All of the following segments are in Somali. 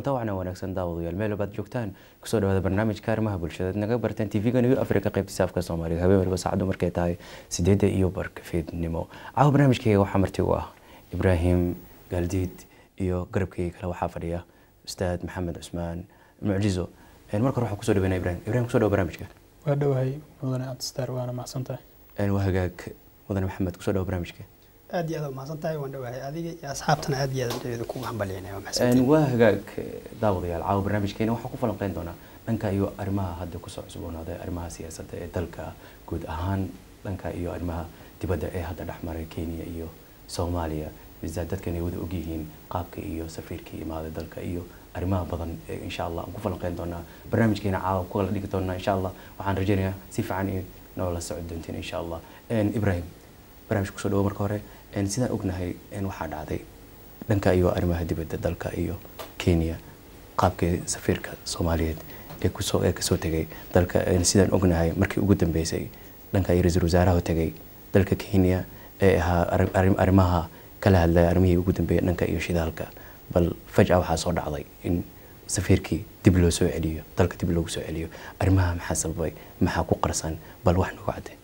kulanta waxna wanaagsan daawadayaal meel baad joogtaan kusoo dhawaada barnaamijka arrimaha bulshada naga barteen tv-ga new africa qaybtiisa afka soomaaliga habeen waliba saacaddu markay tahay sideedda iyo barka fiidnimo caawa barnaamijkayga waxaa marti u ah ibraahim gaaldiid iyo garabkayga kale waxaa fadhiya ustaad maxamed cusmaan mucjizo marka hore waxaan kusoo dhaweynaa ibrahim ibrahim kusoo dhawo barnaamijka waa dhowahay mudane cabdistaar waana mahadsan tahay waa hagaag mudane maxamed kusoo dhawo barnaamijka aad iyo aad u mahadsan tahay waan dhowahay adiga iyo asxaabtana aad iyo aad aan kugu hambalyaynaya waa mahadsantahay waa hagaag daawadayaal caawa barnaamijkeena waxaan ku falanqeyn doonaa dhanka iyo arrimaha hadda kusoo cusboonaaday arrimaha siyaasadda ee dalka guud ahaan dhanka iyo arrimaha dibadda ee hadda dhexmaray kenya iyo soomaaliya bisaad dadkan ay wada ogyihiin qaabka iyo safiirkii imaaday dalka iyo arrimaha badan ee insha allah aan ku falanqeyn doonaa barnaamijkeena caawa ku kala dhigi doonaa insha allah waxaan rajaynayaa si fiican in noola socod doontiin insha allah ibrahim barnaamijka kusoo dhawo marka hore sidaan ognahay waxaa dhacday dhanka iyo arrimaha dibadda dalka iyo kenya qaabkii safiirka soomaaliyeed ee kusoo ee kasoo tegay dalka sidaan ognahay markii ugu dambeysay dhanka iyo ra-iisul wasaaraha tegay dalka kenya ee ahaa arrimaha kala hadlaya arrimihii ugu dambeeyay dhanka iyo shidaalka bal fajca waxaa soo dhacday in safiirkii dib loo soo celiyo dalka dib loogu soo celiyo arrimaha maxaa sababay maxaa ku qarsan bal wax nagu cadde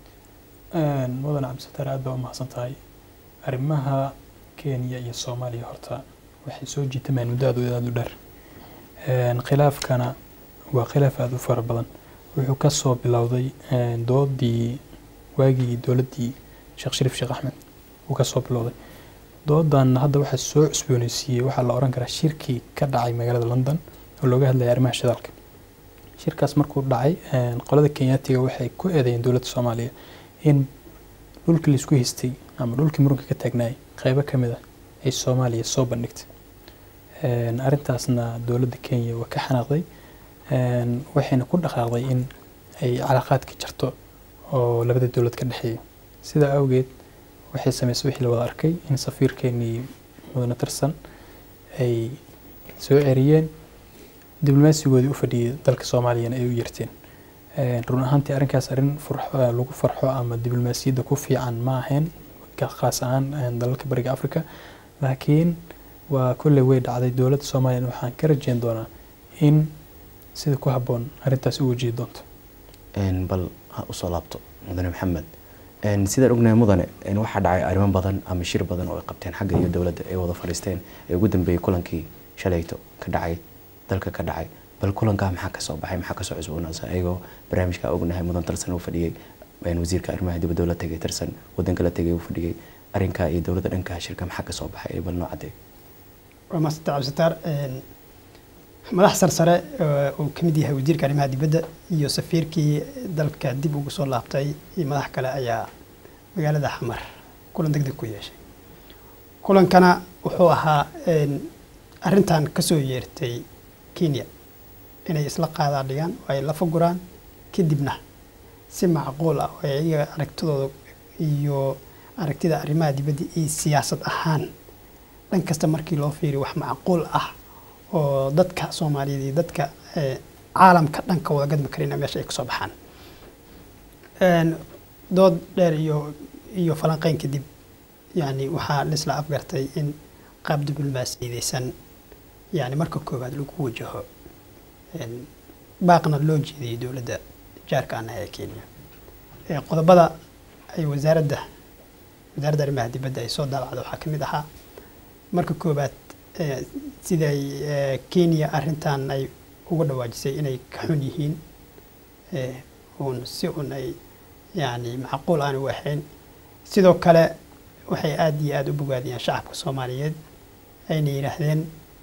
mudane cabdisataar aad baa u mahadsan tahay arrimaha kenya iyo soomaaliya horta waxay soo jiitamaan muddo aad aada u dheer khilaafkana waa khilaaf aada u fara badan wuxuu ka soo bilowday doodii waagii dowladdii sheekh shariif sheekh axmed uu ka soo bilowday doodan hadda waxaa soo cusbooneysiiyey waxaa la oran karaa shirkii ka dhacay magaalada london oo looga hadlayay arrimaha shidaalka shirkaas markuu dhacay qolada kenyaatiga waxay ku eedeeyeen dowladda soomaaliya in dhulkii laisku haystay ama dhulkii muranka ka taagnaayay qeybo ka mid ah ay soomaaliya soo bandhigtay arrintaasna dowladda kenya waa ka xanaaqday waxayna ku dhaqaaqday in ay calaaqaadka jarto oo labada dowlad ka dhexeeya sidaa awgeed waxay sameysay wixii la wada arkay in safiirkeenii mudane tirsan ay soo ceriyeen diblomaasigoodii u fadhiyay dalka soomaaliyana ay u yarteen run ahaantii arrinkaas arrin lagu farxo ama diblomaasiyadda ku fiican ma ahayn khaas ahaan dalalka bariga africa laakiin waa kolley way dhacday dowladda soomaaliyana waxaan ka rajeyn doonaa in sida ku habboon arrintaas u wajihi doonto bal ha usoo laabto mudane maxamed sidaan ognahay mudane waxaa dhacay arrimo badan ama shir badan oo ay qabteen xagga iyo dowladda ay wada fadhiisteen ee ugu dambeeyey kulankii shalayto ka dhacay dalka ka dhacay bal kulankaa maxaa kasoo baxay maxaa kasoo cusboonaasa ayagoo barnaamijka ognahay mudan tirsan uu fadhiyey wasiirka arrimaha dibadda la tegay tirsan wadanka la tegay uu fadhiyey arrinkaa iyo dowladda dhanka shirka maxaa kasoo baxay bal noo cadee waa maasanta cabdisataar madax sarsare uu ka mid yahay wasiirka arrimaha dibadda iyo safiirkii dalka dib ugu soo laabtay iyo madax kale ayaa magaalada xamar kulan deg deg ku yeeshay kulankana wuxuu ahaa arrintan kasoo yeertay kenya inay isla qaadaa dhigaan oo ay la faguraan kadibna si macquul ah oo iyaga aragtidooda iyo aragtida arrimaha dibadda iyo siyaasad ahaan dhan kasta markii loo fiiriyo wax macquul ah oo dadka soomaaliyeed iyo dadka caalamka dhanka wada gadmi karina meesha ay kasoo baxaan dood dheer iyo iyo falanqeyn kadib yani waxaa laisla afgartay in qaab diblomaasiyadeysan yani marka koowaad lagu wajaho baaqna loo jeediyay dowladda jaarka anaha ee kenya qodobada ay wasaaradda wasaaradda arrimaha dibadda ay soo daabacda waxaa ka mid ahaa marka koowaad siday kenya arrintan ay uga dhawaajisay inay ka xun yihiin uun si un ay yani macquul aan u ahayn sidoo kale waxay aada iyo aada u bogaadiyaan shacabka soomaaliyeed ayna yidhaahdeen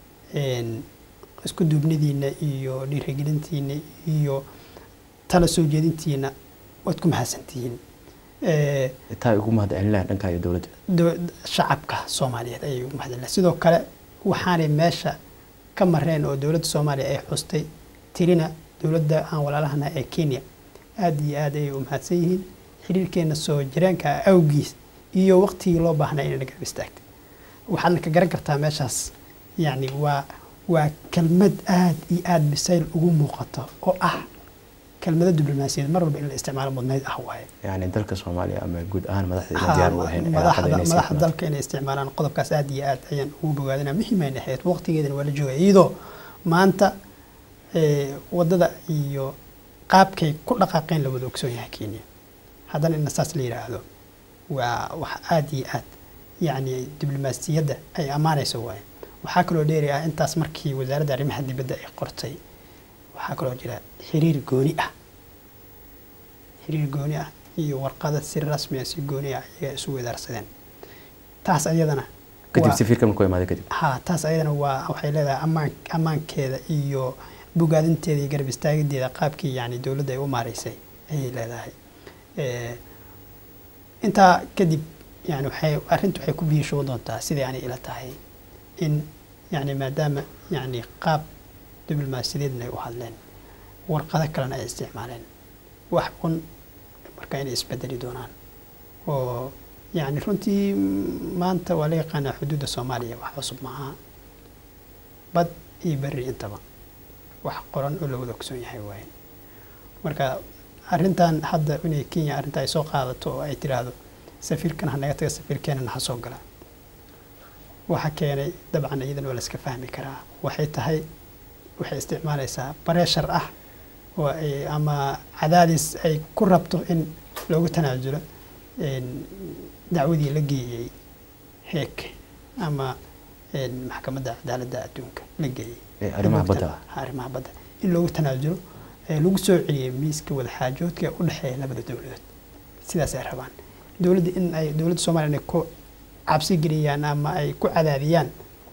isku duubnidiina iyo dhiirigelintiina iyo tala soo jeedintiina waad ku mahadsantihiin taa ugu mahadcelinaha dhanka iyo dowladda shacabka soomaaliyeed ayay ugu mahadcelinaha sidoo kale waxaanay meesha ka mareen oo dowladda soomaaliya ay xustay tirina dowladda aan walaalahana ee kenya aada iyo aad ayay u mahadsan yihiin xiriirkeena soo jiraanka awgiis iyo waqtigii loo baahnaa inayna garab istaagtay waxaadna ka garan kartaa meeshaas yacni waa waa kelmad aada iyo aada bisayl ugu muuqato oo ah kelmado diblomaasiyadeed mar walba in la isticmaalo mudnayd ah waaye yani dalka soomaaliya ama guud ahaan madaxda Ha, ina diyaar u ahayn cilaaqada madaxda inay sii madaxda xumaan. dalka inay isticmaalaan qodobkaas aad iyo aad ayaan ugu bogaadinaa muhiimayna ahayd waqtigeedana waa la joogay iyadoo maanta eh, wadada iyo qaabkay ku dhaqaaqeen la wada ogsoon yahay kenya haddana in saas la yidhaahdo waa wax aad iyo aad yacni diblomaasiyadda ay ammaanayso waaye waxaa kaloo dheeri ah intaas markii wasaaradda arrimaha dibadda ay qortay waxaa kaloo jira xiriir gooni ah xiriir gooni ah iyo warqada si rasmi ah si gooni ah ayaga isu wedaarsadeen taas ayadana kadib waa- safiirka markuu imaado kadib ha taas ayadana waa waxay leedahay ammaan ammaankeeda iyo bogaadinteeda iyo garab istaagideeda qaabkii yani dowladda ay u maaraysay ayay leedahay Eh, intaa kadib yani waxay arrintu waxay ku biishoon doontaa sidai aanay ila tahay in yani maadaama yani qaab diblomaasiyadeedna ay u hadleen warqado kalena ay isticmaaleen wax un marka inay isbedeli doonaan oo yani runtii mm, maanta waa la yaqaanaa xuduudda soomaaliya wax cusub maaha bad iyo berri intaba wax qoran oo la wada ogsoon yahay waaye marka arrintan hadda inay kenya arrinta ay soo qaadato oo ay tiraahdo safiirkan ha naga taga safiirkeenana ha soo gala waxa keenay dabcan iyadan waa la iska fahmi karaa waxay tahay waxay isticmaalaysaa bareshar ah oo ay ama cadaadis ay ku rabto in loogu tanaasulo een, dacwadii la geeyey heek ama een, maxkamadda cadaaladda adduunka la geeyey Ee, arrimaha In loogu badda tana- ha, arrimaha badda in loogu tanaasulo ee lagu soo celiyey miiska wadaxaajoodka ee u dhexeeya labada dowladood sidaas ay rabaan dowladda in ay dowladda soomaaliya inay ku cabsi geliyaan ama ay ku cadaadiyaan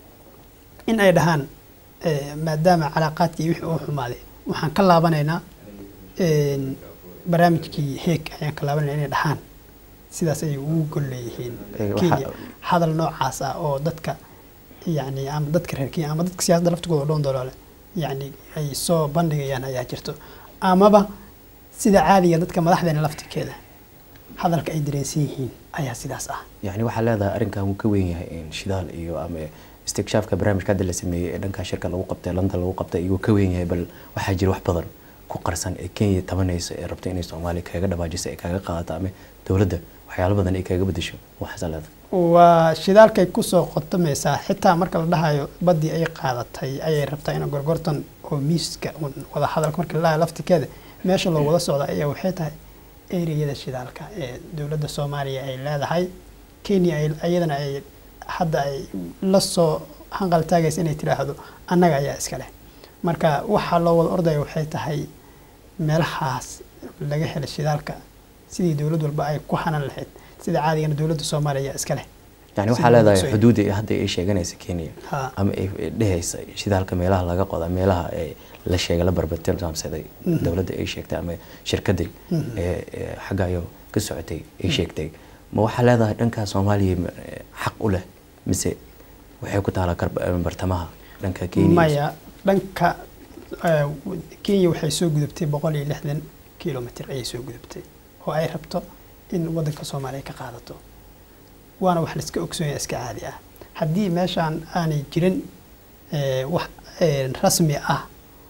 in ay dhahaan eh, maadaama calaaqaadkii wixii uu xumaaday waxaan ka laabanaynaa een, barnaamijkii heeg ayaan ka laabanayna inay dhahaan sidaas ayay ugu gol leeyihiin Eh, waxa- kenya hadal noocaas ah oo dadka yani ama dadka reer kenya ama dadka siyaasadda laftigooda dhoon doloole yani ay soo bandhigayaan ayaa jirto amaba sida caadiga dadka madaxdeena laftirkeeda hadalka ay dareensan yihiin ayaa sidaas ah yani waxaa leedahay arrinkan wuu ka weyn yahay in shidaal iyo ama istikshaafka barnaamijka hadda la sameeyey ee dhanka shirka lagu qabtay london lagu qabtay iyuu ka weyn yahay bal waxaa jira wax badan ku qarsan ee kenya tabanaysa ee rabta inay soomaaliya kaga dhawaajiso ee kaga qaadato ama dowladda waxyaalo badan ay kaga bedesho waxaasaa leedahay waa shidaalkay kusoo qotamaysaa xitaa marka la dhahayo baddii ay qaadatay ayay rabtaa in gorgortan oo miiska un wada hadalka marka la dhahayo laftikeeda meesha loo wada socda ayaa waxay tahay ereyada shidaalka ee dowladda soomaaliya ay leedahay kenya ay iyadana ay hadda ay la soo hanqal taagaysa inay tiraahdo annaga ayaa iska leh marka waxaa loo wada ordaya waxay tahay meelahaas laga hela shidaalka sidii dowlad walba ay ku hanan lahayd sida caadigana dowladda soomaaliya ayaa iska leh yani Sida waxaa leedahay loo soo- xuduudda ay hadda ay sheeganaysa kenya Ha. ama ay dhehaysa shidaalka meelaha laga qoda meelaha ee la sheegay la barbatilmaamsaday dowladda ay sheegtay ama shirkadii ee ee xagga ayo ka socotay ay sheegtay ma waxaa leedahay dhanka soomaaliya ma- ee, xaq u leh mise waxay ku taalaa karb- ee, bartamaha dhanka kenya maya dhanka eh, kenya waxay soo gudubtay boqol iyo lixdan kilomitr ayay soo gudubtay oo ay rabto in wadanka soomaaliya ka qaadato waana wax laiska ogsoonyaa iska caadi ah haddii meeshaan aanay jirin eh, wax eh, rasmi ah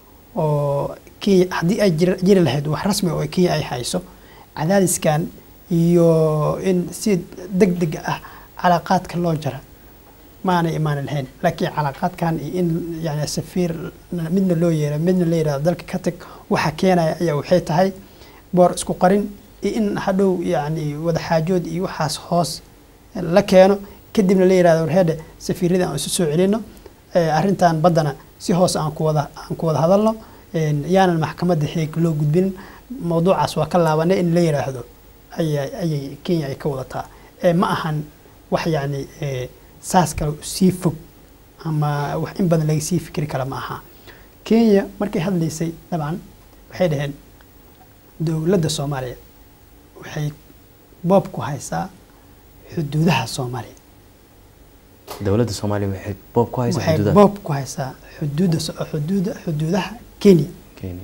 oo kenya haddii ay jir- jiri lahayd wax rasmi oo kenya ay hayso cadaadiskan iyo in si deg deg ah calaaqaadka loo jara maanay imaan lahayn laakiin calaaqaadkan iyo in yani safiir midna loo yeera midna la yidhahdo dalka ka tag waxa keenaya ayaa waxay tahay boor isku qarin iyo in hadhow yani wadaxaajood iyo waxaas hoos la keeno kadibna la yidhahdo warheedhe safiirada aan isu soo celino eh, arrintan baddana si hoos aan ku wada aan ku wada hadalno een, yaanan maxkamadda heeg loo gudbin mawduucaas waa ka laabanay in la yidhaahdo ayay ayay kenya ay ka wadataa Eh, ma ahan wax yani eh, saas kale sii fog ama wax in badan laga sii fikri kara ma aha kenya markay hadlaysay dabcan waxay dhaheen dowladda soomaaliya waxay boob ku haysaa xuduudaha soomaaliya dowladda soomaaliya waxay boob ku haysaa waxay xuduudaha boob ku haysaa xuduudda so- xuduuda xuduudaha kenya kenya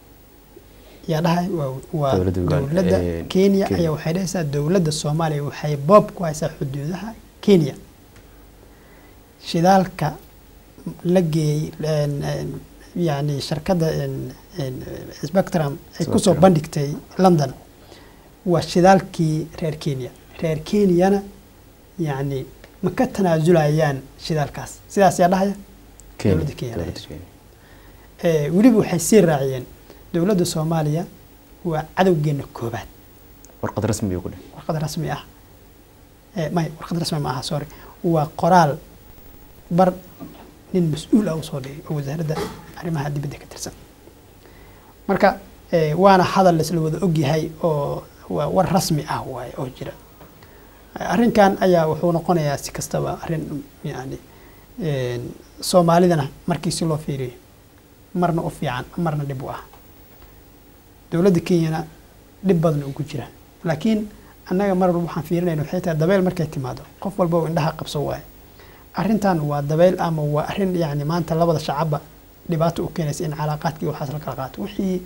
yaa dhahay waa waa Dowladda Uganda, dowladda eh, kenya Kenya. ayaa waxay dhahaysaa dowladda soomaaliya waxay boob ku haysaa xuduudaha kenya shidaalka la geeyey een, een, yani shirkadda en- en, spectrum ay kusoo Spectrum. bandhigtay london waa shidaalkii reer kenya reer kenyana yani ma ka tanaasulayaan shidaalkaas sidaas yaa dhahaya Kenya, Dowladda Kenya dowladda lahayd. Kenya. Eh, weliba waxay sii raaciyeen dowladda soomaaliya waa cadowgeena koobaad warqad rasmi buu ku dheh warqad rasmi ah Eh, may warqad rasmi ma aha sorry waa qoraal bar nin mas-uul ah usoo dhigay oo wasaaradda arrimaha dibadda ka tirsan marka eh, waana hadal laisla wada ogyahay oo waa war rasmi ah waaye oo jira Eh, arrinkan ayaa wuxuu noqonayaa si kastaba arrin yani en, soomaalidana markii si loo fiiriyo marna u fiican marna dhib u ah dowladda kenyana dhib badan ugu jira laakiin annaga mar walba waxaan fiirinayna waxay tahay dabeyl markay timaado qof walba uu indhaha qabso waaye arrintan waa dabeyl ama waa arrin yani maanta labada shacabba dhibaato u keenaysa in calaaqaadkii waxaas la kala qaato wixii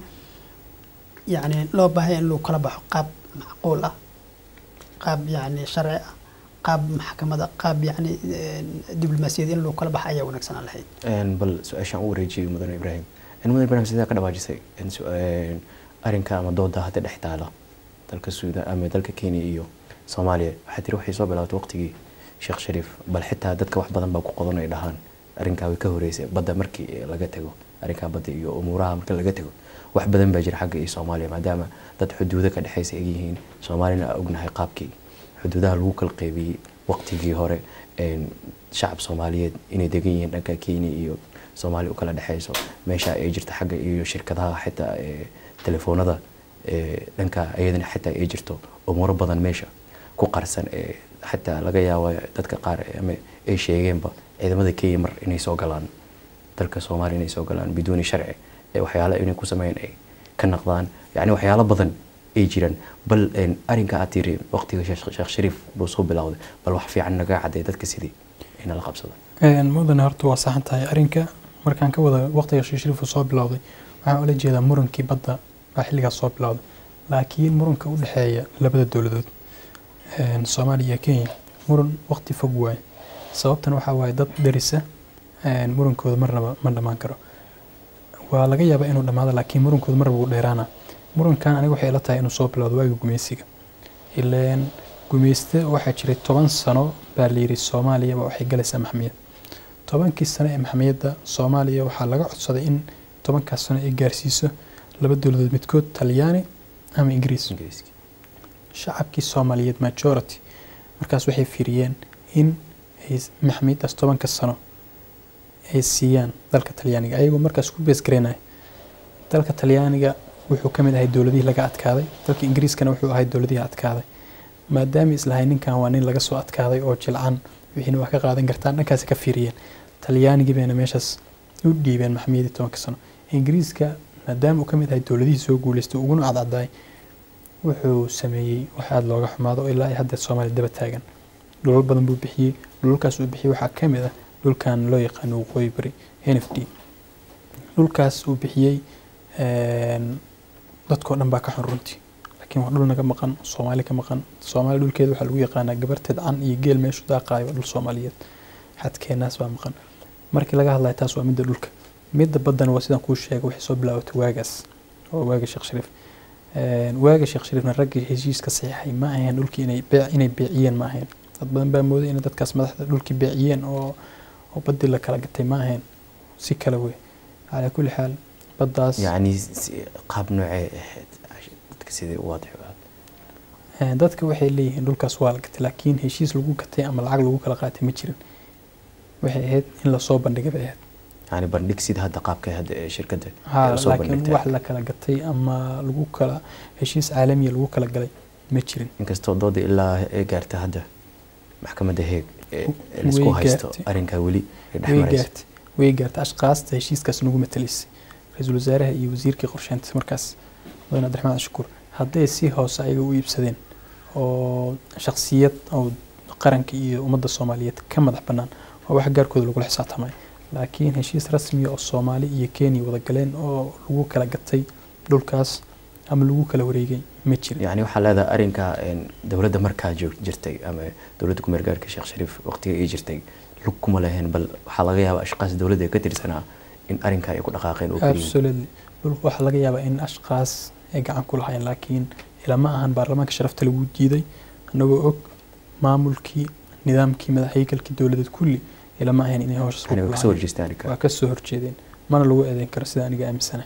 yani loo baahaya in lagu kala baxo qaab macquul ah qaab yani sharci ah qaab maxkamada qaab yani diblomaasiyad in lagu kala baxo ayaa wanaagsanaan lahayd Een, bal su-aashaan u wareejiyey mudane ibraahim Een, mudane ibraahim sidee ka dhawaajisay Een, su- een, arrinka ama dooda hadda dhex taala dalka suudan ama dalka kenya iyo soomaaliya waxaa tiri waxay soo bilaabatay waqtigii sheekh shariif bal xitaa dadka wax badan baa ku qodan ay dhahaan arrinkaa way ka horeysay badda markii laga tago arrinkaa badda iyo umuuraha marka laga tago wax badan baa jira xagga iyo soomaaliya maadaama dad xuduudo ka dhexaysa ay yihiin soomaalina aan ognahay qaabkii xuduudaha lagu kala qaybiyey waqtigii hore een, shacab soomaaliyeed inay degan yihiin dhanka kenya iyo soomaaliya u kala dhexayso meesha ay jirta xagga iyo shirkadaha xitaa ee, telefoonada ee, dhanka iyadana xitaa ay jirto umuuro badan meesha ku qarsan ee xataa laga yaabo dadka qaar ama ay sheegeenba ciidamada kenya mar inay soo galaan dalka soomaaliya inay soo galaan biduuni sharci ee waxyaalo inay ku sameeyaan ay ka naqdaan yacni waxyaalo badan ay jiraan bal een, arrinka aad tiri waqtiga sheekh Sheekh shariif buu soo bilowday bal wax fiican naga cadday dadka sidii ina la qabsado Een, mudane horta waa saxan tahay arrinka markaan ka wada waqtiga sheekh shariif uu soo bilowday waxaan ula jeedaa murankii badda baa xilligaas soo bilowday laakiin muranka u dhexeeya labada dowladood een, soomaaliya iyo kenya muran waqti fog waaye sababtana waxaa waaye dad darisa een, murankooda marnaba ma dhammaan karo waa laga yaabaa inuu dhammaado laakiin murankooda marnaba wuu dheeraana murankan aniga waxay ila tahay inuu soo bilowdo waagii gumeysiga ileen gumeyste waxaa jiray toban sano baa layidhi soomaaliya baa waxay galaysaa maxmiyad tobankii sano ee maxmiyadda soomaaliya waxaa laga codsaday in tobankaas sano ay gaarsiiso laba dowladood midkood talyaani ama ingiriis ingiriiska shacabkii soomaaliyeed majority markaas waxay fiiriyeen in ay maxmiyaddaas tobanka sano ay siiyaan dalka talyaaniga ayagoo markaas ku beesgareynaya dalka talyaaniga wuxuu ka mid ahay dowladihii laga adkaaday dalka ingiriiskana wuxuu ahay dowladihii adkaaday maadaama islahay ninkan waa nin laga soo adkaaday oo jilcan wixiina wax ka qaadan kartaan dhankaasi ka fiiriyeen talyaanigii bayna meeshaas u dhiibeen maxmiyadii tobanka sano ingiriiska maadaama uu ka mid ahay dowladihii soo guuleystay uguna cadcadaay wuxuu sameeyey wax aada looga xumaado oo ilaa ay hadda soomaaliya daba taagan dhulal badan buu bixiyey dhulalkaas uu bixiyey waxaa ka mid ah dhulkan loo yaqaano waqooyi bari n f d dhulkaas uu bixiyey een, dadkoo dhan baa ka xun runtii laakiin waa dhul naga maqan soomaali ka maqan soomaali dhulkeeda waxaa lagu yaqaanaa gabarteed can iyo geel meeshu daaqaayo waa dhul soomaaliyeed xadkeenaas baa maqan markii laga hadlayo taas waa midda dhulka midda baddana waa sidaan kuu sheegay waxay soo bilaabatay waagaas oo waaga sheekh shariif Een, waaga sheekh shariifna raggii heshiiska saxiixay ma ahayn dhulkii inay beec inay beeciyeen ma ahayn dad badan baa mooday inay dadkaas madaxda dhulkii beeciyeen oo oo baddii la kala gatay ma ahayn si kale wey calaa kulli xaal baddaas yacni si- qaab noocee ahayd dadka sidii u waadix u ahayd Een, dadka waxay leeyihiin dhulkaas waa la gatay laakiin heshiis lagu gatay ama lacag lagu kala qaatay ma jirin waxay ahayd in lasoo bandhigay bay ahayd yani bandhig sida hadda qaabka hadda ee shirkadda ha ay usoo laakiin bandhigtay wax la kala gatay ama lagu kala heshiis caalamiya lagu kala galay ma jirin inkastoo dooda ilaa ay gaarta hadda maxkamadda heeg ee Way laisku haysto gaartay. arrinkaa weli ay dhex way marayso gaartay way gaartay ashqaasta heshiiskaas nagu matalaysay ra-iisul wasaaraha iyo wasiirkii qorsheynta markaas mudane cabdiraxmaan cashukuur hadday si hoose ayaga u iibsadeen oo shakhsiyad oo qaranka iyo ummadda soomaaliyeed ka madax bannaan waa wax gaarkooda lagula xisaabtamay laakiin heshiis rasmiya oo soomaali iyo kenya wada galeen oo lagu kala gatay dhulkaas ama lagu kala wareegay ma jirin yani waxaa leedahay arrinka een, dowladda markaa joog- jirtay ama dowladda ku meelgaarka sheekh shariif waqtiga ay jirtay lug kuma lahayn bal waxaa laga yaabaa ashqaas dowladda ee ka tirsanaa in arrinkaa ay ku dhaqaaqeen oo keliya absolutely dhulka waxaa laga yaabaa in ashqaas ay gacan ku lahayn laakiin ilama ahan baarlamaanka sharafta lagu diiday annagoo og maamulkii nidaamkii madaxheykalkii dowladeed kulli ilama ahayn inay hawshaas ku yani way kasoo lahayn horjeestaan arrinkaa waa ka soo horjeedeen mana lagu eedeyn karo sida aniga aaminsana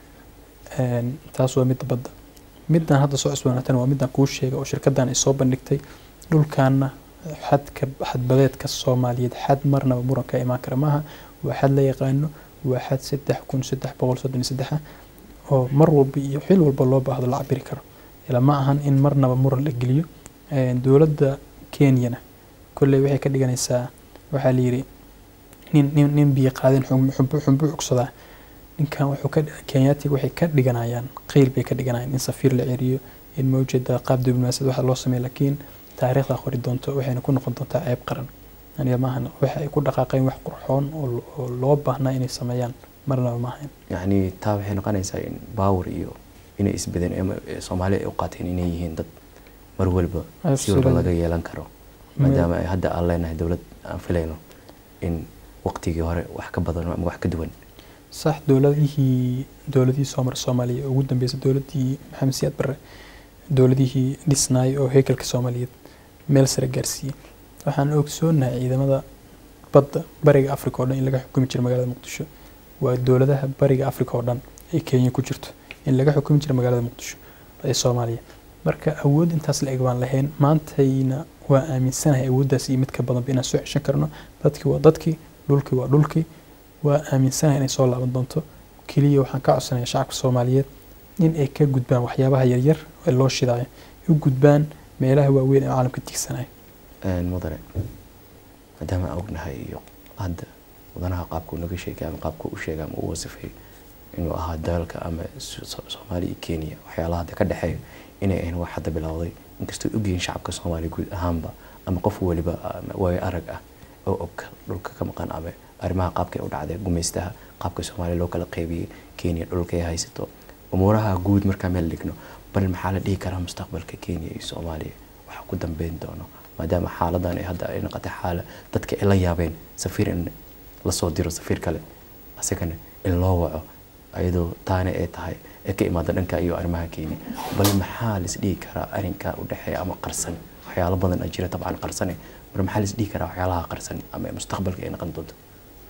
taas waa midda badda middan hadda soo cusboonaatana waa middan kuu sheega oo shirkaddan ay soo bandhigtay dhulkaana xadka xadbadeedka soomaaliyeed xad marnaba muran ka imaan kara maaha waa xad la yaqaano waa xad saddex kun saddex boqol soddon iyo saddex ah oo mar walba iyo xil walba loo baahdo la cabiri karo ila ma ahan in marnaba muran la geliyo dowladda kenyana kolley waxay ka dhiganaysaa waxaa la yidhi nin nin nin biyo qaadin xumbu xumbu cugsadaa ninkan wuxuu ka kenyaatiga waxay ka dhiganayaan qeyl bay ka dhiganayaan in safiir la ceriyo in mawjada qaab diblomaasiyad waxa loo sameeyo laakiin taariikhda qori doonto waxayna ku noqon doontaa ceeb qaran aniga maahan waxa ay ku dhaqaaqeen wax qurxoon oo oo loo baahnaa inay sameeyaan marnaba maahayn yacni taa waxay noqonaysaa in baawar iyo inay isbedeen ama soomaali ay u qaateen inay yihiin dad mar walba si walba Absolutely. laga yeelan karo maadaama ay hadda aan leenahay dowlad aan filayno in waqtigii hore wax ka badan ama wax ka duwan sax dowladihii dowladihii soomar soomaaliya ugu dambeysay dowladii maxamed siyaad barre dowladihii dhisnaay oo heykalka soomaaliyeed meel sare gaarsiiyey waxaan ogsoonahay ciidamada badda bariga africa oo dhan in laga xukumi jiro magaalada muqdisho waa dowladaha bariga africa oo dhan ay kenya ku jirto in laga xukumi jiro magaalada muqdisho ee soomaaliya marka awood intaas la eg baan lahayn maantayna waa aaminsanahay awooddaas iyo mid ka badanba inaan soo ceshan karno dadkii waa dadkii dhulkii waa dhulkii waa aaminsanahay inay soo laaban doonto keliya waxaan ka codsanaya shacabka soomaaliyeed in ay ka gudbaan waxyaabaha yaryar ee loo shidaayo u gudbaan meelaha waaweyn ee caalamka tigsanayo Een, mudane maadaama aan ognahay iyo hadda mudanaha qaabka uu naga sheegay ama qaabka uu sheegay ama uu wasifay inuu ahaa dalka ama So- So- soomaaliya iyo kenya waxyaalaha hadda ka dhexeeya inay ahayn wax hadda bilowday inkastoo ogyihiin shacabka soomaaliya guud ahaanba ama qof waliba ama waayo arag ah oo og dhulka ka maqan ama arrimaha qaabka ay u dhacday gumaystaha qaabka soomaaliya loo kala qaybiyey kenya dhulka ay haysato umuuraha guud markaa meel dhigno bal maxaa la dhihi karaa mustaqbalka kenya iyo soomaaliya waxa ku dambeyn doono maadaama xaaladan ay hadda ay noqotay xaala dadka ay la yaabeen safiir in lasoo diro safiir kale asagana in loo waco ayadoo taana ay tahay ee ka imaada dhanka iyo arrimaha kenya bal maxaa lis dhihi karaa arrinka u dhexeeya ama qarsan waxyaalo badan a jira tabcan qarsane bal maxaa lis dhihi karaa waxyaalaha qarsan ama mustaqbalka ay noqon doonto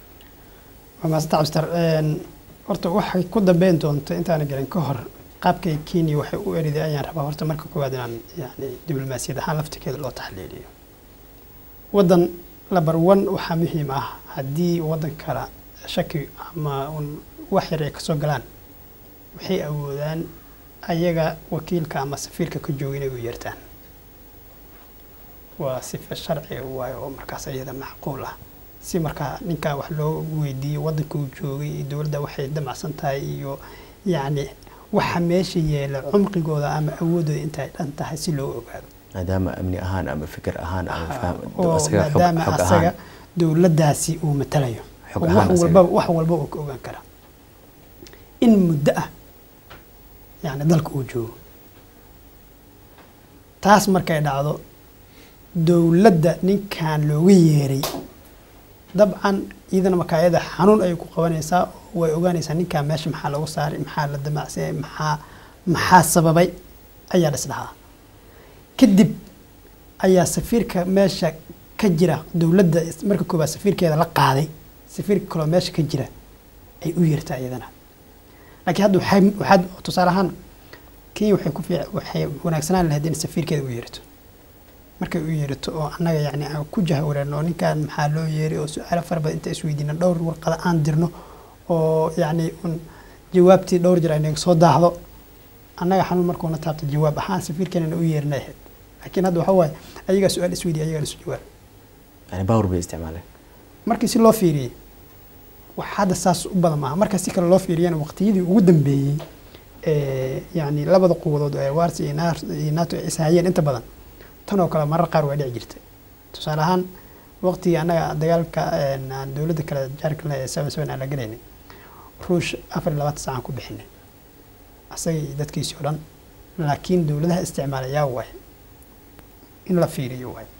waa maasanta cabstar horta waxay ku dambeyn doonto intaana gelin ka hor qaabkay kenya waxay u eriday ayaan rabaa horta marka koowaad inaan yani diblomaasiyad ahaan laftirkeeda loo taxliiliyo waddan labar one waxaa muhiim ah haddii waddan kale shaki ama un wax yar ay kasoo galaan waxay awoodaan ayaga wakiilka ama safiirka ka jooga inay u yeertaan waa sifa sharciga waayo oo markaas iyada macquul ah si markaa ninkaa wax loo weydiiyo waddanka uu joogay iyo dowladda waxay damacsan tahay iyo yacni waxa meesha yeela cumqigooda ama awoodooda intay dhan tahay si loo ogaado maadaama amni ahaan ama fikir ahaan ama faham oo asaga xog maadaama xog asaga ahaan dowladdaasi uu matalayo Xog oo ahaan wax asaga. walba wax walba uu ka ogaan kara in muddo ah yani dalka uu joogo taas markay dhacdo dowladda ninkan looga yeeray dabcan iyadana makaayada xanuun ayay ku qabanaysaa oo way ogaanaysaa ninkan meesha maxaa lagu saaray maxaa la damacsiyay maxaa maxaa sababay ayaa dhis dhahaa kadib ayaa safiirka meesha ka jira dowladda is- marka koobaad safiirkeeda la qaaday safiirka kaloo meesha ka jira ay u yeertaa iyadana laakiin hadda waxay waxaad tusaale ahaan kenya waxay ku fiic waxay wanaagsanaan lahayd in safiirkeeda u yeerato markay u yeerato oo annaga yacni aan ku jahawareerno oo ninkan maxaa loo yeeray oo su-aalo fara badan inta isweydiina dhowr warqada aan dirno oo yacni un jawaabtii dhowr jir ay naga soo daahdo annaga xanuun markuuna taabto jawaab ahaan safiirkeenana u yeerinay ahayd laakiin hadda waxa waaye ayagaa su-aal isweydiya ayagaa isu jawaab yani baawar bay isticmaaleen markii si loo fiiriyey wax hadda saas u badan maaha marka si kale loo fiiriyana waqtiyadii ugu dambeeyey ee yani labada quwadood ee wars iyo Nar- iyo nato ay ishayeen inta badan tan oo kale marar qaar waa dhici jirtay tusaale ahaan waqtigii annaga dagaalka een, aan dowladda kale jaarka leh ee seven seven aan la galaynay ruush afar iyo labaatan saacaan ku bixinay asaga iyo dadkiisii oo dhan laakiin dowladaha isticmaalayaa waay in la fiiriyo waay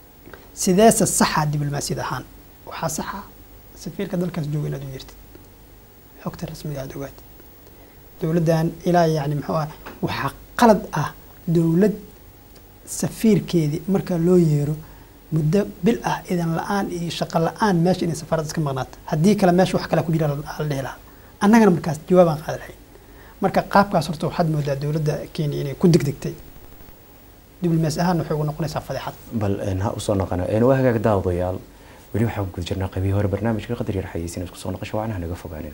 sideese saxa diblomaasiyad ahaan waxaa saxa safiirka dalkaas jooga inaad u yeertid xogta rasmiga aada ogaatid dowladdan ilaa yacni muxuu ah waxaa qalad ah dowlad safiirkeedii marka loo yeero muddo bil ah idan la-aan iyo shaqo la-aan meesha inay safaarad iska maqnaato haddii kale meesha wax kale ku jira la dhihi lahaa annagana markaas jawaabaan qaadi lahayn marka qaabkaas horta waxaad moodaa dowladda kenya inay ku degdegtay diblomaasi ahaan waxay ugu noqonaysaa fadeexad bal een, ha usoo noqona een, waa hagaag daawadayaal weli waxaan ku guda jirnaa qaybihii hore barnaamijka qadar yar xayeysiin isku soo noqosho waanaha naga fogaanina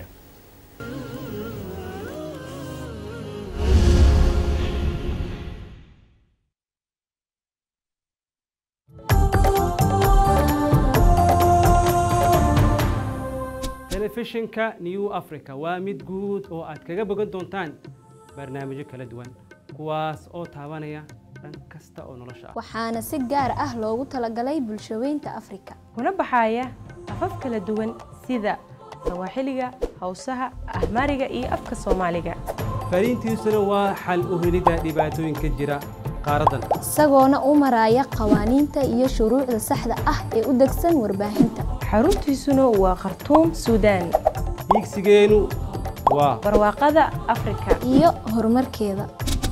telefishinka new africa waa mid guud oo aad kaga bogan doontaan barnaamijyo kala duwan kuwaas oo taabanaya dhan kasta oo nolosha ah waxaana si gaar ah loogu talagalay bulshaweynta afrika kuna baxaya afaf kala duwan sida sawaaxiliga hawsaha ahmaariga iyo afka soomaaliga fariintiisuna waa xal u helidda dhibaatooyinka jira qaaraddan isagoona u maraya qawaaniinta iyo shuruucda saxda ah ee u degsan warbaahinta xaruntiisuna waa khartuum suudaan hiigsigeenu waa barwaaqada afrika iyo horumarkeeda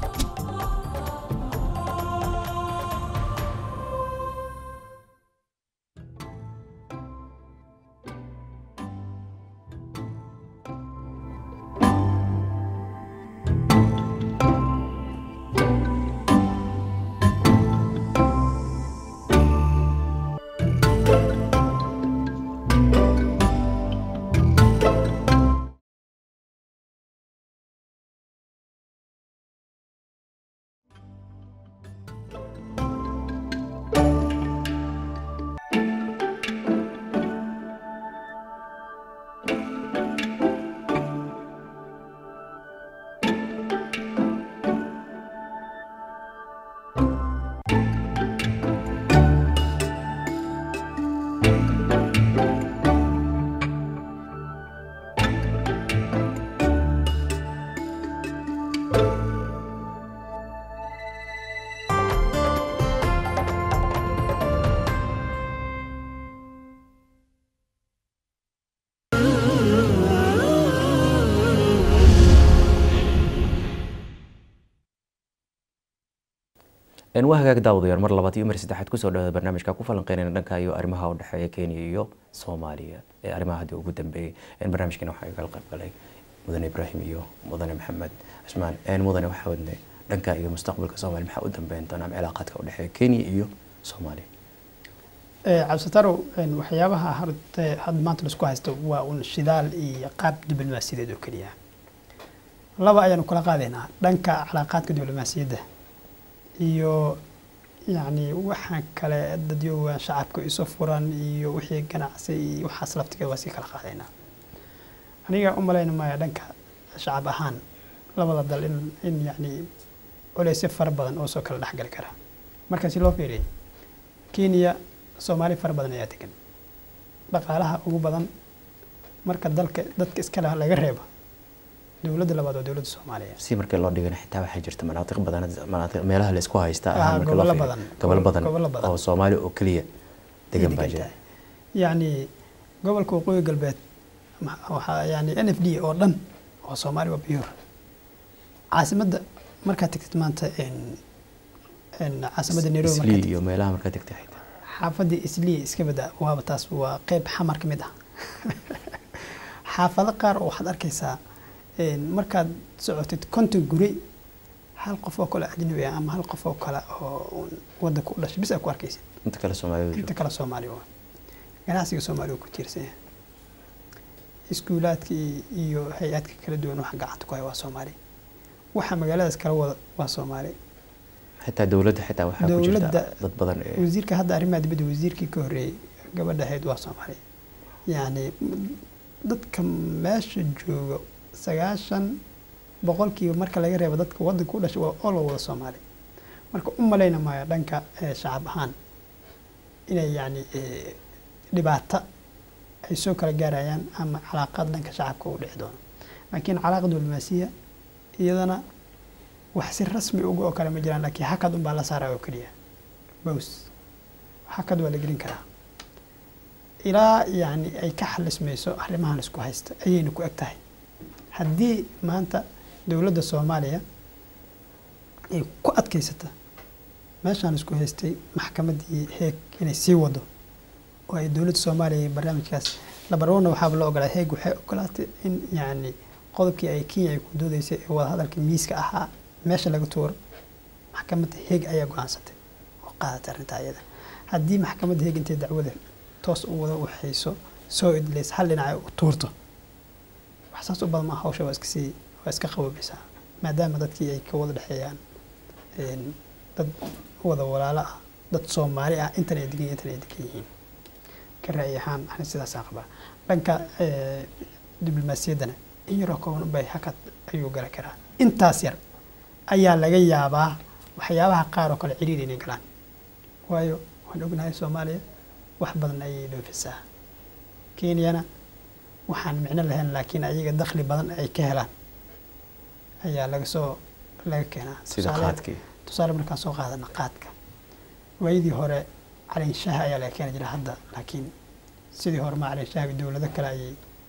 een, waa hagaag daawadayaal mar labaad iyo mar saddexaad kusoo dhawaada barnaamijka ku falanqeynayna dhanka iyo arrimaha u dhexeeya kenya iyo soomaaliya ee arrimaha haddii ugu dambeeyey een, barnaamijkeena waxaa igala qayb galay mudane ibraahim iyo mudane maxamed cismaan een, mudane waxaa wadne dhanka iyo mustaqbalka soomaaliya maxaa u dambeyn doona ama cilaaqaadka u dhexeeya kenya iyo soomaaliya cabdisatarow waxyaabaha horte hadda maanta laisku haysto waa un shidaal iyo qaab diblomaasiyadeed oo keliya laba ayaanu kala qaadaynaa dhanka calaaqaadka diblomaasiyadda iyo yacni waxaan kale dadyooga shacabka isu furan iyo wixii ganacsi iyo waxaas laftigeeda waa sii kala qaadaynaa aniga u malayna maya dhanka shacab ahaan labada dal in in yacni culeysyo fara badan oo soo kala dhexgali kara marka si loo fiiriyo kenya soomaali fara badan ayaa degan dhaqaalaha ugu badan marka dalka dadka iskale laga reebo dowladda labaad waa dowladda soomaaliya si markii loo dhigana xitaa waxaa jirta manaatiq badan manaatiq meelaha la isku haysta Ah, ahaan markii loo gobollo fiiriyo. badan. gobol badan Gobollo badan. oo soomaali oo keliya degan baa jira yacni gobolka waqooyi galbeed ma- waxaa yani n f d oo dhan oo soomaali waa biyuur caasimadda markaad tagtid maanta en- en caasimadda nairobi markaad islii tagtid, iyo meelaha markaa tegtay xitaa xaafadii islii iska bada waaba taas waa qeyb xamar ka mid ah xaafado qaar oo waxaad arkaysaa en, markaad socotid konton guri hal qof oo kale ajnabi ah ama hal qof oo kale oo wadanka u dhashay bis aad ku arkaysid inta kale soomaalida inta kale soomaali waa ganacsiga soomaaliga ku tiirsan yahay iskuulaadka iyo- iyo hay-adka kala duwan waxa gacanta ku haya waa soomaali waxa magaaladaas kala wada waa soomaali xitaa dowladda xitaa waxaa ku jirta Dowladda- dad badan ee wasiirka hadda arrimaha dibadda wasiirkii ka horreeyey gabadha ahayd waa soomaali yacni dadka meesha jooga sagaashan boqolkiiba marka laga reebo dadka wadanka u dhashay waa all wada soomaali marka u malayna maayo dhanka eh, shacab ahaan inay yacni eh, dhibaato ay soo kala gaarayaan ama calaaqaad dhanka shacabka u dhici doono laakiin calaaqa diblomaasiya iyadana wax si rasmi uga oo kale ma jiraan laakiin hakad unbaa la saaraya oo keliya bows hakad waa la gelin karaa ilaa yacni ay ka xalismayso arrimahan isku haysta ayayna ku eg tahay haddii maanta dowladda soomaaliya ay ku adkaysata meeshaan isku haystay maxkamaddii heeg inay sii wado oo ay dowladda soomaaliya iyo barnaamijkaas labarwana waxaaba loo ogolaa heeg waxay ogolaatay in yacni qodobkii ay kenya ay ku doodeysay ee wadahadalka miiska ahaa meesha laga tuuro maxkamadda heeg ayaa go-aansatay oo qaadatay arrintaa iyada haddii maxkamadda heeg intay dacwada toos u wada waxayso soo idleys hal dhinaca u tuurto wax saas u badan ma hawsha waa iska sii waa iska qaboobaysaa maadaama dadkii ay ka wada dhexeeyaan een, dad wada walaalo ah dad soomaali ah intan ay degan intan ay degan yihiin ka ra'yi ahaan ani sidaasaan qabaa dhanka eh, diblomaasiyaddana in yaroo kooban bay hakad ayuu gala karaa intaas yar ayaa laga yaabaa waxyaabaha qaar oo kale ciriir inay galaan waayo waan ognahay soomaaliya wax badan ayay dhoofisaa kenyana waxaan micno lahayn laakiin ayaga dakhli badan ay ka helaan ayaa laga soo laga keenaa sida Tusaale- qaadkii tusaale markaan soo qaadana qaadka waayadii hore calinshaha ayaa laga keeni jira hadda laakiin sidii hore ma calinshaha dowlado kale ayay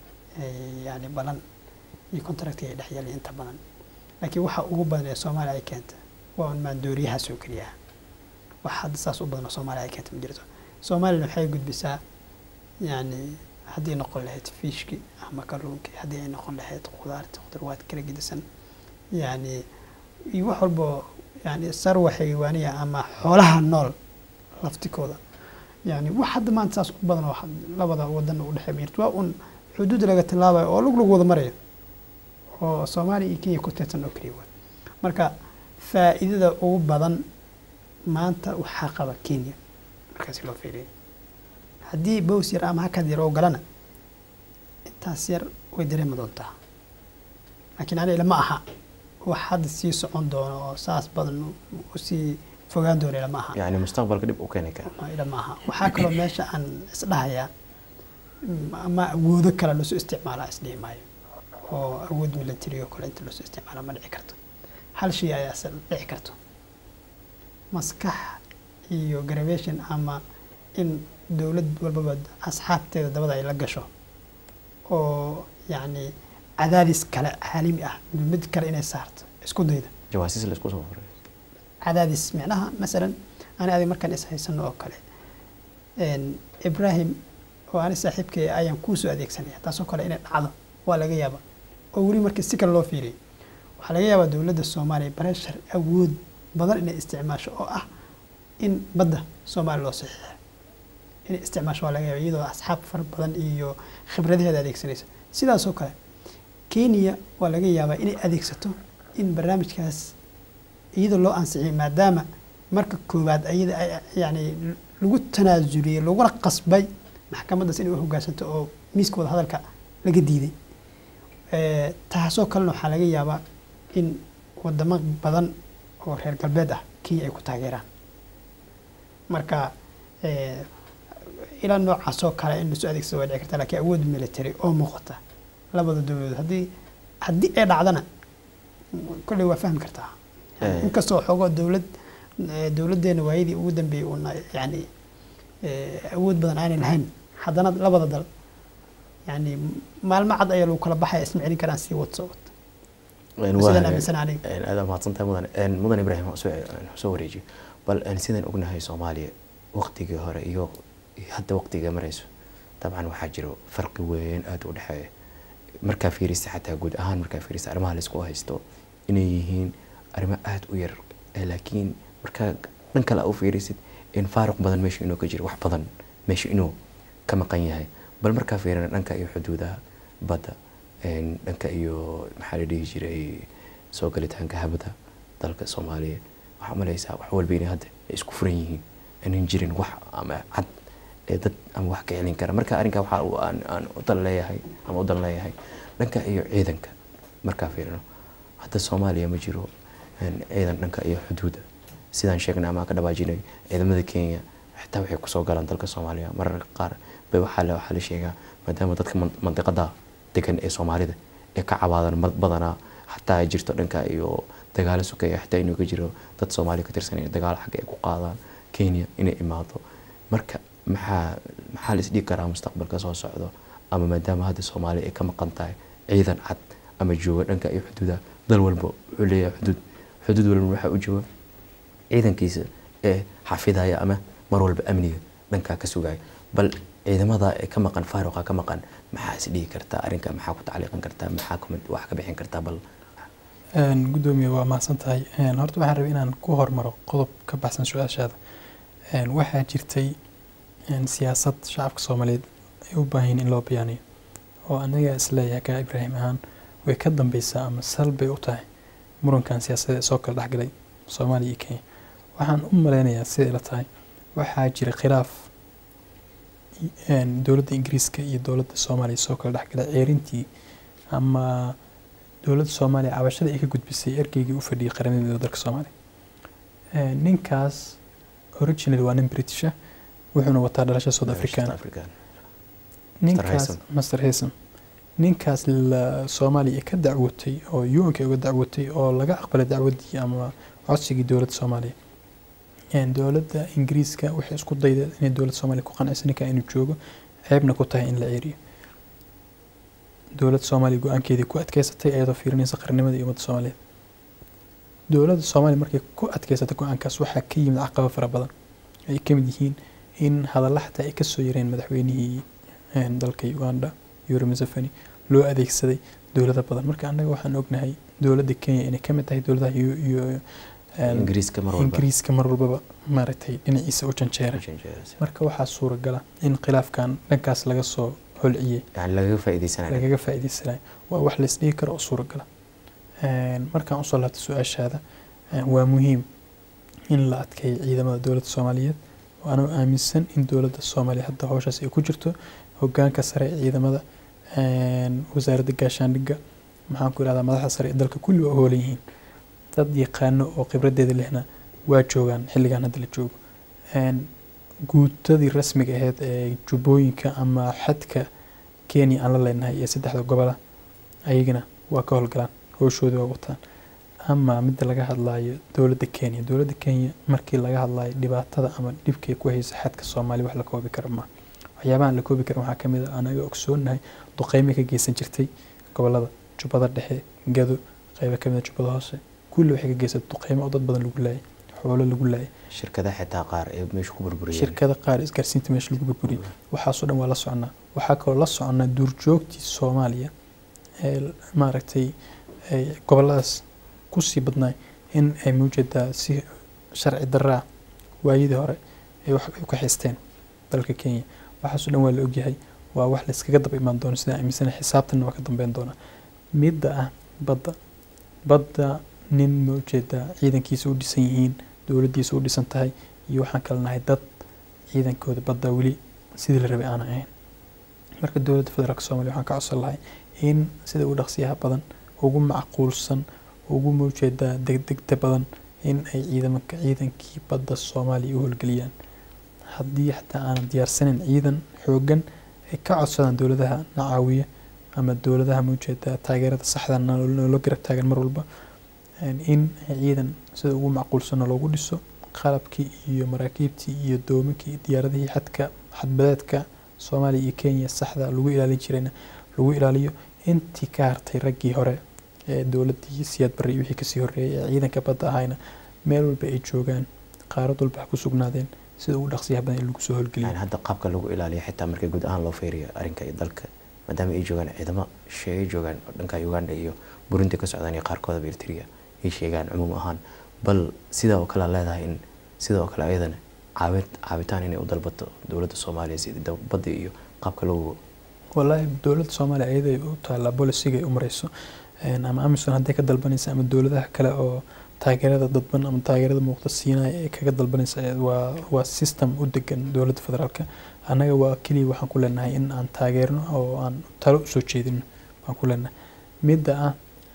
ay yani balan iyo contracti ay dhex yeeleen inta badan laakiin waxa ugu badan ee soomaaliya ay keenta waa un maandooriyahaas oo keliya wax hadda saas u badan oo soomaaliya ay keenta ma jirto soomaaliyana waxay gudbisaa yani haddii noqon lahayd fiishki ama kalluunki haddii ay noqon lahayd khudaarta khudurwaad kala gedisan yani iyo wax walbo yani sarwa xayawaaniya ama xoolaha nool laftikooda yani wax hadda maanta saas u badan oo had- labada wadan u dhexeeya ma jirto waa un xuduud laga tilaabayo oo lug lagu wada marayo oo soomaaliya iyo kenya ku teedsan oo keliya waay marka faa'iidada ugu badan maanta waxaa qaba kenya markaasi loo fiiriyo haddii bows yar ama hakad yar oo galana intaas yar way dareemi doontaa laakiin aniga lama aha wax hadda sii socon doono oo saas badan usii fogaan doono lama aha yani mustaqbalka dhib u keeni kara ila maaha waxaa kaloo meesha aan isdhahayaa mm, ama awoodo kale loosoo isticmaalaa isdhihi maayo oo awood military oo kale inta loosoo isticmaala ma dhici karto hal shay ayaa is dhici karto maskax iyo graviation ama in dowlad walbaba asxaabteeda dabada ay la gasho oo yacni cadaadis kale caalami ah mid kale inay saarto isku dayda jawaasiis la isku soo qoray cadaadis micnaha masalan ani adig markaan is haysano oo kale een, ibrahim oo ani saaxiibkay ayaan kuusoo adeegsanaya taasoo kale inay dhacdo waa laga yaaba oo weli markii si kale loo fiiriyay waxaa laga yaabaa dowladda soomaaliya bareshar awood badan inay isticmaasho oo ah in badda soomaaliya loo saxiixa inay isticmaasho waa laga yaaba iyadoo asxaab fara badan iyo khibradaheeda adeegsanaysa sidaasoo kale kenya waa laga yaabaa inay adeegsato in barnaamijkaas iyadoo loo ansixiyay maadaama marka koowaad ayada ay yani lagu tanaasuliyey laguna qasbay maxkamaddaas inay u hogaansanto oo miiska wada hadalka laga diiday Eh, taasoo kalena waxaa laga yaabaa in wadamo badan oo reer galbeed ah kenya ay ku taageeraan marka eh, ilaa noocaasoo kale in lasoo adeegsado waa dhici karta laakiin awood military oo muuqata labada dowladood haddii haddii ay dhacdana kolley waa fahmi kartaa Eh. inkastoo xoogoo dowlad eh, dowladdeena waayadii ugu dambeeyey uuna yani eh, awood badan aanay lahayn haddana labada dal yani maalmo cad ayaa lagu kala baxaya isma celin karaan sii wad soo wad Een, sidaan waa- aaminsan aniga een, aad mahadsantahay mudan Een, mudan ibrahim waan soo aan soo wareejiyo bal een, sidaan ognahay soomaaliya waqtigii hore iyo iyo hadda waqtiga marayso dabcan waxaa jiro farqi weyn aada u dhexeeya markaa fiirisa xataa guud ahaan markaa fiirisa arrimaha laisku haysto inay yihiin arrimo aada u yar ee laakiin markaa dhan kale aa u fiirisid in faaruq badan meesha inuu ka jiro wax badan meesha inuu ka maqan yahay bal markaa fiirina dhanka iyo xuduudaha badda een, dhanka iyo maxaa la dhihi jiray soo galitaanka habada dalka soomaaliya waxaa malaysaa wax walba inay hadda ay isku furan yihiin aanan jirin wax ama cad ee dad ama wax ka celin kara marka arrinkaa waxaa uu aan aan u dan leeyahay ama u dan leeyahay dhanka iyo ciidanka markaa fiirino hadda soomaaliya ma jiro een, ciidan dhanka iyo xuduuda sidaan sheegnay ama aan ka dhawaajinay ciidamada kenya xitaa waxay kusoo galaan dalka soomaaliya mararka qaar bay waxaa la waxaa la sheegaa maadaama dadka man- mandiqada degan ee soomaalida ee ka cabaadaan mad- badanaa xataa ay jirto dhanka iyo dagaalo sukeeya xitaa inuu ka jiro dad soomaali ka tirsan inay dagaalo xagga ay ku qaadaan kenya inay imaado marka maxaa maxaa la isdhigi karaa mustaqbalka soo socdo ama maadaama hadda soomaaliya ay ka maqan tahay ciidan cad ama jooga dhanka iyo xuduudaha dal walba wuxuu leeyahay xuduud xuduud walba waxaa u jooga ciidankiisa ee xafidaya ama mar walba amniga dhankaa ka sugaya bal ciidamada ee ka maqan faaruqa ka maqan maxaa is dhihi kartaa arrinka maxaa ku tacliiqan kartaa maxaa kumid wax ka bixin kartaa bal Een, gudoomiye waa mahadsan tahay Een, horta waxaan rabay inaan ku hormaro qodob ka baxsan su-aashaada Een, waxaa jirtay een, siyaasad shacabka soomaaliyeed ay u baahan yihiin in loo bayaaniyo oo aniga isleeyahay kaa ibraahim ahaan way ka dambeysaa ama sal bay u tahay murankan siyaasadeed ee soo kala dhexgalay soomaaliya iyo kenya waxaan u maleynayaa siday la tahay waxaa jira khilaaf een, dowladda ingiriiska iyo dowladda soomaaliya soo kala dhexgalay ceerintii ama dowladda soomaaliya cabashada ay ka gudbisay ergeygii u fadhiyay qaranimada dalka soomaaliya Een, ninkaas originally waa nin british ah wuxuuna wataa dhalasho south african African. ninkaas Haysom. master haysom ninkaas la soomaaliya ka dacwotay oo un-ka uga dacwotay oo laga aqbalay dacwadii ama codsigii dowladda soomaaliya Een, dowladda ingiriiska waxay isku dayday inay dowladda soomaaliya ku qanciso ninka inuu joogo ceebna ku tahay in la ceeriyo dowladda soomaaliya go-aankeedii ku adkeysatay iyadoo fiirinaysa qarnimada iyo ummadda soomaaliyeed dowladda soomaaliya markay ku adkeysatay go-aankaas waxaa ka yimid caqabo fara badan ay ka mid yihiin in hadalla xataa ay kasoo yareen madaxweynihii een, dalka uganda yoweri museveni loo adeegsaday dowlado badan marka annaga waxaan ognahay dowladda kenya inay ka mid tahay dowladaha iyo iyo een, ingiriiska mar walba ingiriiska mar walbaba maaragtay dhinaciisa u janjeeray marka waxaa suuragala in khilaafkan dhankaas laga soo holciyey yani lagaga faa'iideysanayo lagaga faa'iideysanayo waa wax la isdhihi karo oo suuragala Een, markaan usoo laabto su-aashaada een, waa muhiim in la adkeeyo ciidamada dowladda soomaaliyeed waana aaminsan in dowladda soomaaliya hadda howshaas ay ku jirto hogaanka sare ee ciidamada een, wasaaradda gaashaandhigga maxaan ku irahdaa madaxda sare ee dalka kulli waa hoolan yihiin dad yaqaano oo khibradeeda lehna waa joogaan xilligan hadda la joogo Een, guutadii rasmiga ahayd ee jubbooyinka ama xadka kenya aan la leenahay iyo saddexda gobola ayagana waa ka howlgalaan howshoodii waa wataan ama midda laga hadlayo dowladda kenya dowladda kenya markii laga hadlayo dhibaatada ama dhibkay ku haysa xadka soomaaliya wax la koobi karo ma waxyaabahan la koobi karin waxaa kamid a anaga ogsoonahay duqeymay ka geysan jirtay gobolada jubbada dhexe gado qeybo kamid a jubbada hoose kulli waxay ka geysatay duqeymo oo dad badan lagu laayay xoolo lagu laayay shirkadaha xitaa qaar ee meesha ku burburiyeen shirkada qaar isgaarsiinta meesha lagu burburiyay waxaasoo dhan waa la soconaa waxaa kaloo la soconaa duurjoogtii soomaaliya ee maaragtay ay goboladaas kusii badnaay in ay mawjeedaa si sharci daraa waayadii hore ay wax ay ka haysteen dalka kenya waxaasoo dhan waa la ogyahay waa wax layskaga daba imaan doono sidaan aaminsana xisaabtanna waa ka dambeyn doonaa midda ah badda badda nin mawjeedaa ciidankiisa u dhisan yihiin dowladdiisa u dhisan tahay iyo waxaan kala nahay dad ciidankooda badda weli sidii la rabay aanan ahayn marka dowladda federaalk soomaaliya waxaan ka codsan lahay in sida ugu dhaqsiyaha badan ugu macquulsan ugu mawjeedaa degdegta badan in ay ciidamanka ciidankii badda soomaaliya u howlgeliyaan haddii xataa aanan diyaarsanin ciidan xoogan ay ka codsadaan dowladaha na caawiya ama dowladaha mawjeedaa taageerada saxda nolo garab taagan mar walba in ciidan sida ugu macquulsanna loogu dhiso qalabkii iyo maraakiibtii iyo doominkii iyo diyaaradihii xadka xadbadeedka soomaaliya iyo kenya saxda lagu ilaalin jirayna lagu ilaaliyo intii ka hartay raggii hore ee dowladdii siyaad barre iyo wixii kasii horreeyay ee ciidanka badda ahayna meel walba ay joogaan qaarad walba ha ku sugnaadeen sida ugu dhaqsiyaha badan in lagu soo howlgeliyo yani hadda qaabka lagu ilaaliyo xitaa markii guud ahaan loo feeriyo arrinka iyo dalka maadaama ay joogaan ciidamo sheegay joogaan dhanka uganda iyo burundi ka socdaan iyo qaarkoodaba eritrea ay sheegaan cumuum ahaan bal sidaa oo kale leedahay in sida oo kale ayadana caawid caabitaan inay u dalbato dowladda soomaaliya si badda iyo qaabka lagu wallaahi dowladda soomaaliya ayaday u taallaa bolisiga ay u mareyso ama amison hadday ka dalbanaysa ama dowladaha kale oo taageerada dadban ama taageerada muuqda siinaya ay kaga dalbanaysa waa waa system u degan dowladda federaalka annaga waa keliya waxaan ku leenahay in aan taageerno oo aan talo usoo jeedino waan ku leenahay midda ah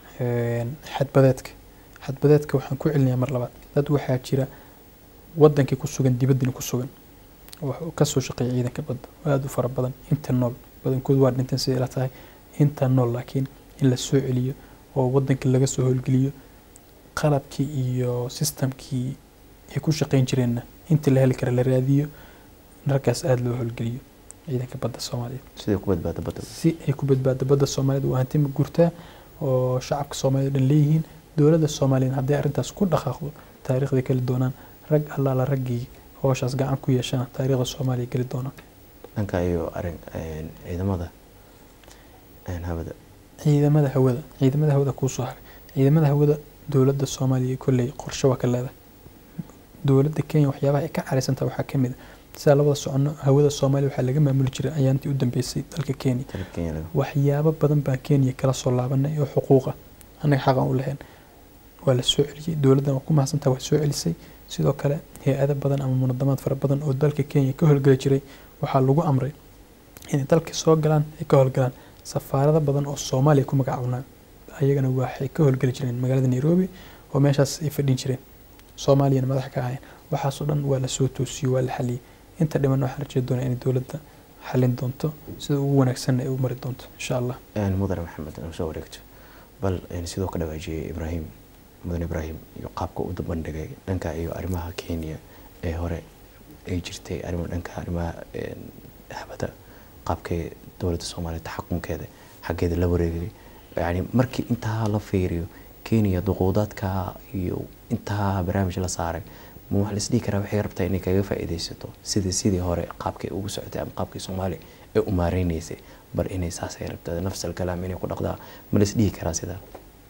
xadbadeedka xadbadeedka waxaan ku celinayaa mar labaad dad waxaa jira wadankii ku sugan dibaddina ku sugan oo kasoo shaqeeya ciidanka badda aada u fara badan inta nool badankood waa dhinteen siday ila tahay inta nool laakiin in la soo celiyo oo wadankii laga soo howlgeliyo qalabkii iyo systemkii ay ku shaqeyn jireenna inta la heli kara la raadiyo raggaas aada loo howlgeliyo ciidanka badda soomaaliyeed siday ku badbaado badda si ay ku badbaado badda soomaaliyeed waa hanti ma gurtaa oo shacabka soomaaliyed dhan leeyihiin dowladda soomaaliya hadday arrintaas ku dhaqaaqdo taariikhday keli doonaan rag allaala raggii howshaas gacan ku yeeshana taariikhda soomaaliya geli doonaan dhanka iyo arin ciidamada hawada ciidamada hawada ciidamada hawada kuusoo haray ciidamada hawada dowladda soomaaliya kolley qorshe waa ka leedahay dowladda kenya waxyaabaha ay ka caraysantaha waxaa ka mid a sidaa labada socono hawada soomaaliya waxaa laga maamuli jiray ayaantii u dambeysay dalka kenya dalka Kenya laga- waxyaabo badan baa kenya kala soo laabanay oo xuquuqa annaga xaqan u lahayn waa la soo celiyey dowladdan waa ku mahadsantaha waa soo celisay sidoo kale hay-ado badan ama munadamaad fara badan oo dalka kenya ka howlgeli jiray waxaa lagu amray inay dalka soo galaan ay ka howlgalaan safaarado badan oo soomaaliya ku magacaabnaa ayagana waxay ka howlgeli jireen magaalada nairobi oo meeshaas ay fadhin jireen soomaaliyana madax ka ahayn waxaasoo dhan waa la soo toosiyey waa la xaliyey inta dhiman waxaan rajey doonaa inay dowladda xalin doonto sida ugu wanaagsanna ay u mari doonto insha allah een mudane maxamed inuu soo wareegto bal een sidoo ka dhawaajiyey ibraahim mudane ibraahim iyo qaabka u bandhigay dhanka iyo arrimaha kenya ee hore ay jirtay arrimo dhanka arrimaha een habada qaabkay dowladda soomaaliya taxakumkeeda xaggeeda la wareegay yani markii intaa la fiiriyo kenya duquudaadka iyo intaa barnaamij la saaray ma wax laisdhihi karaa waxay rabtaa inay kaga faa'iidaysato sidii sidii hore qaabkay ugu socotay ama qaabkii soomaaliya ee u maareynaysay bal inay saasay rabtaa nafs alkalaam inay ku dhaqdaa ma laisdhihi karaa sidaa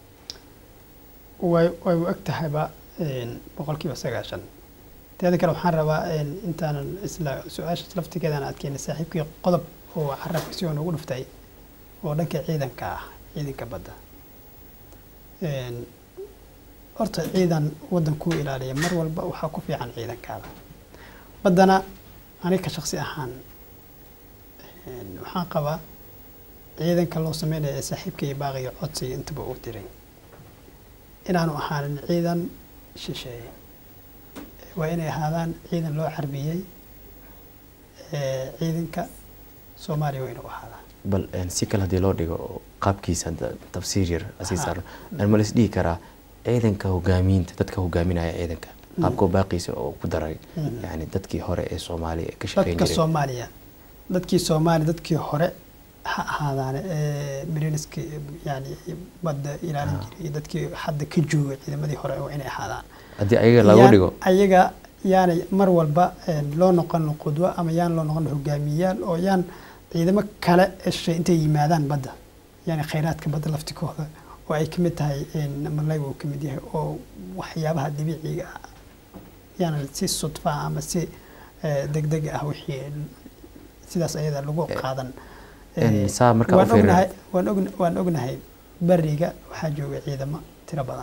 way way u eg tahayba een, boqolkiiba sagaashan teeda kale waxaan rabaa een, intaanan isla su-aasha laftigeedaan adkeynay saaxiibkii qodob oo carabka si oo noogu dhuftay oo dhanka ciidanka ah ciidanka badda Een, horta ciidan waddankuu ilaaliya mar walba waxaa ku fiican ciidankaada baddana aniga ka shaqsi ahaan een, waxaan qabaa ciidanka loo sameynaya ee saaxiibka iyo baaqiga codsiga intaba uu diray inaanu ahaanin ciidan shisheeye waa inay ahaadaan ciidan loo carbiyey ee, ciidanka soomaaliya waa inuu ahaadaa bal een, si kale haddii loo dhigo oo qaabkiisa hadda tafsiir yar asii Ha. saaran ma laisdhihi karaa ciidanka hogaamiinta dadka hogaaminaya ciidanka qaabka baaqiisa oo ku daray Mhm. yani dadkii hore ee soomaaliya ee ka shaqeyn dadka jiray soomaaliya dadkii soomaaliya dadkii hore ha ahaadaane ee mariniski yani badda ilaalin Ah. jiray iyo dadkii hadda ka jooga ciidamadii hore waa inay ahaadaan haddii ayaga lagu Yaan- dhigo ayaga yaanay mar walba een, loo noqon qudwo ama yaan loo noqon hogaamiyayaal oo yaan ciidamo kale eshay intay yimaadaan badda yani khayraadka badda laftikooda oo ay kamid tahay een, malayga uu kamid yahay oo waxyaabaha dabiiciga ah yaanan si sudfa ama si eh, degdeg ah wixii sidaas ayada lagu qaadan een, Eh, saa markaa u waan fiirino. ognahay waan ogn- waan ognahay bariga waxaa jooga ciidamo tiro badan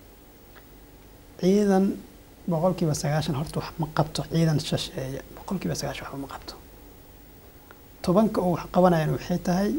ciidan boqolkiiba sagaashan horta wax ma qabto ciidan shisheeye boqolkiiba sagaashan waxba ma qabto tobanka uu wax qabanayaan waxay tahay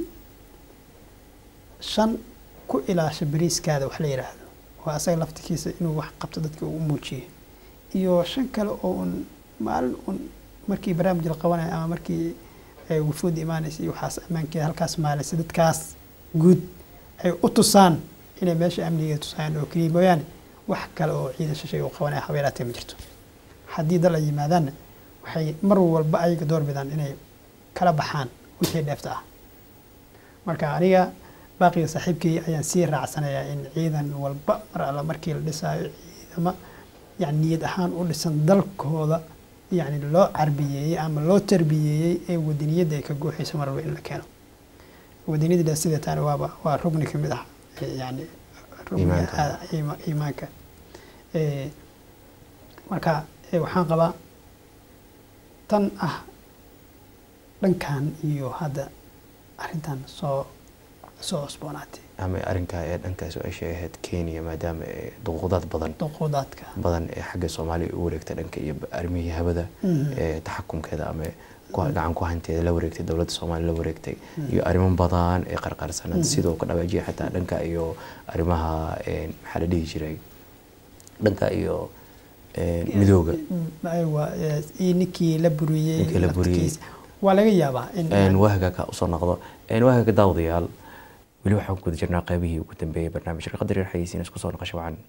shan ku ilaasha bariiskaada wax la yidhaahdo oo asaga laftikiisa inuu wax qabto dadka uu u muujiyo iyo shan kale oo un maalin un markii barnaamij la qabanayo ama markii ay wufuud imaanaysa iyo waxaas ammaankeeda halkaas maalaysa dadkaas guud ay u tusaan inay meesha amnigeeda tusaan oo keliya mooyaane wax kale oo ciidan shisheeye uu qabanaya habeeraatee ma jirto haddii dal ay yimaadaanna waxay mar walba ayaga door bidaan inay kala baxaan wixii dheefta ah marka aniga baaqiga saaxiibkii ayaan sii raacsanayaa in ciidan walba mar alla markii la dhisaayo ciidamo yani niyad ahaan u dhisan dalkooda yani loo carbiyeeyey ama loo tarbiyeeyey ee wadaniyadda ay ka gooxayso mar walba in la keeno wadaniyadda sidee taani waaba waa rugni ka mid ah eh, yani rugniga Iimaanka. aad- iima- iimaanka Eh, marka eh, waxaan qabaa tan ah dhankan iyo hadda arrintan soo soo cusboonaatay ama arrinkaa ee dhankaas oo ay sheegahayd kenya maadaama ee duquudaad badan duquudaadka badan ee xagga soomaaliya u wareegtay dhanka iyo arrimihii hawada Mhm. ee taxakumkeeda ama ku- gacan ku hanteeda la wareegtay dowladda soomaaliya la wareegtay iyo arrimo badan ee qarqarsanad sidoo ka dhawaajiya xataa dhanka iyo arrimaha een, maxaa la dhihi jiray dhanka iyo een, midooga Mm, aywa eh, iyo ninkii la buriyey Ninkii la buriyey. laftigiisa. waa laga yaabaa in een, waaga ka usoo noqdo een, waaga daawadayaal weli waxaan ku guda jirnaa qaybihii ugu dambeeyay barnaamijka qadar yar xayeysiin isku soo noqosho wacan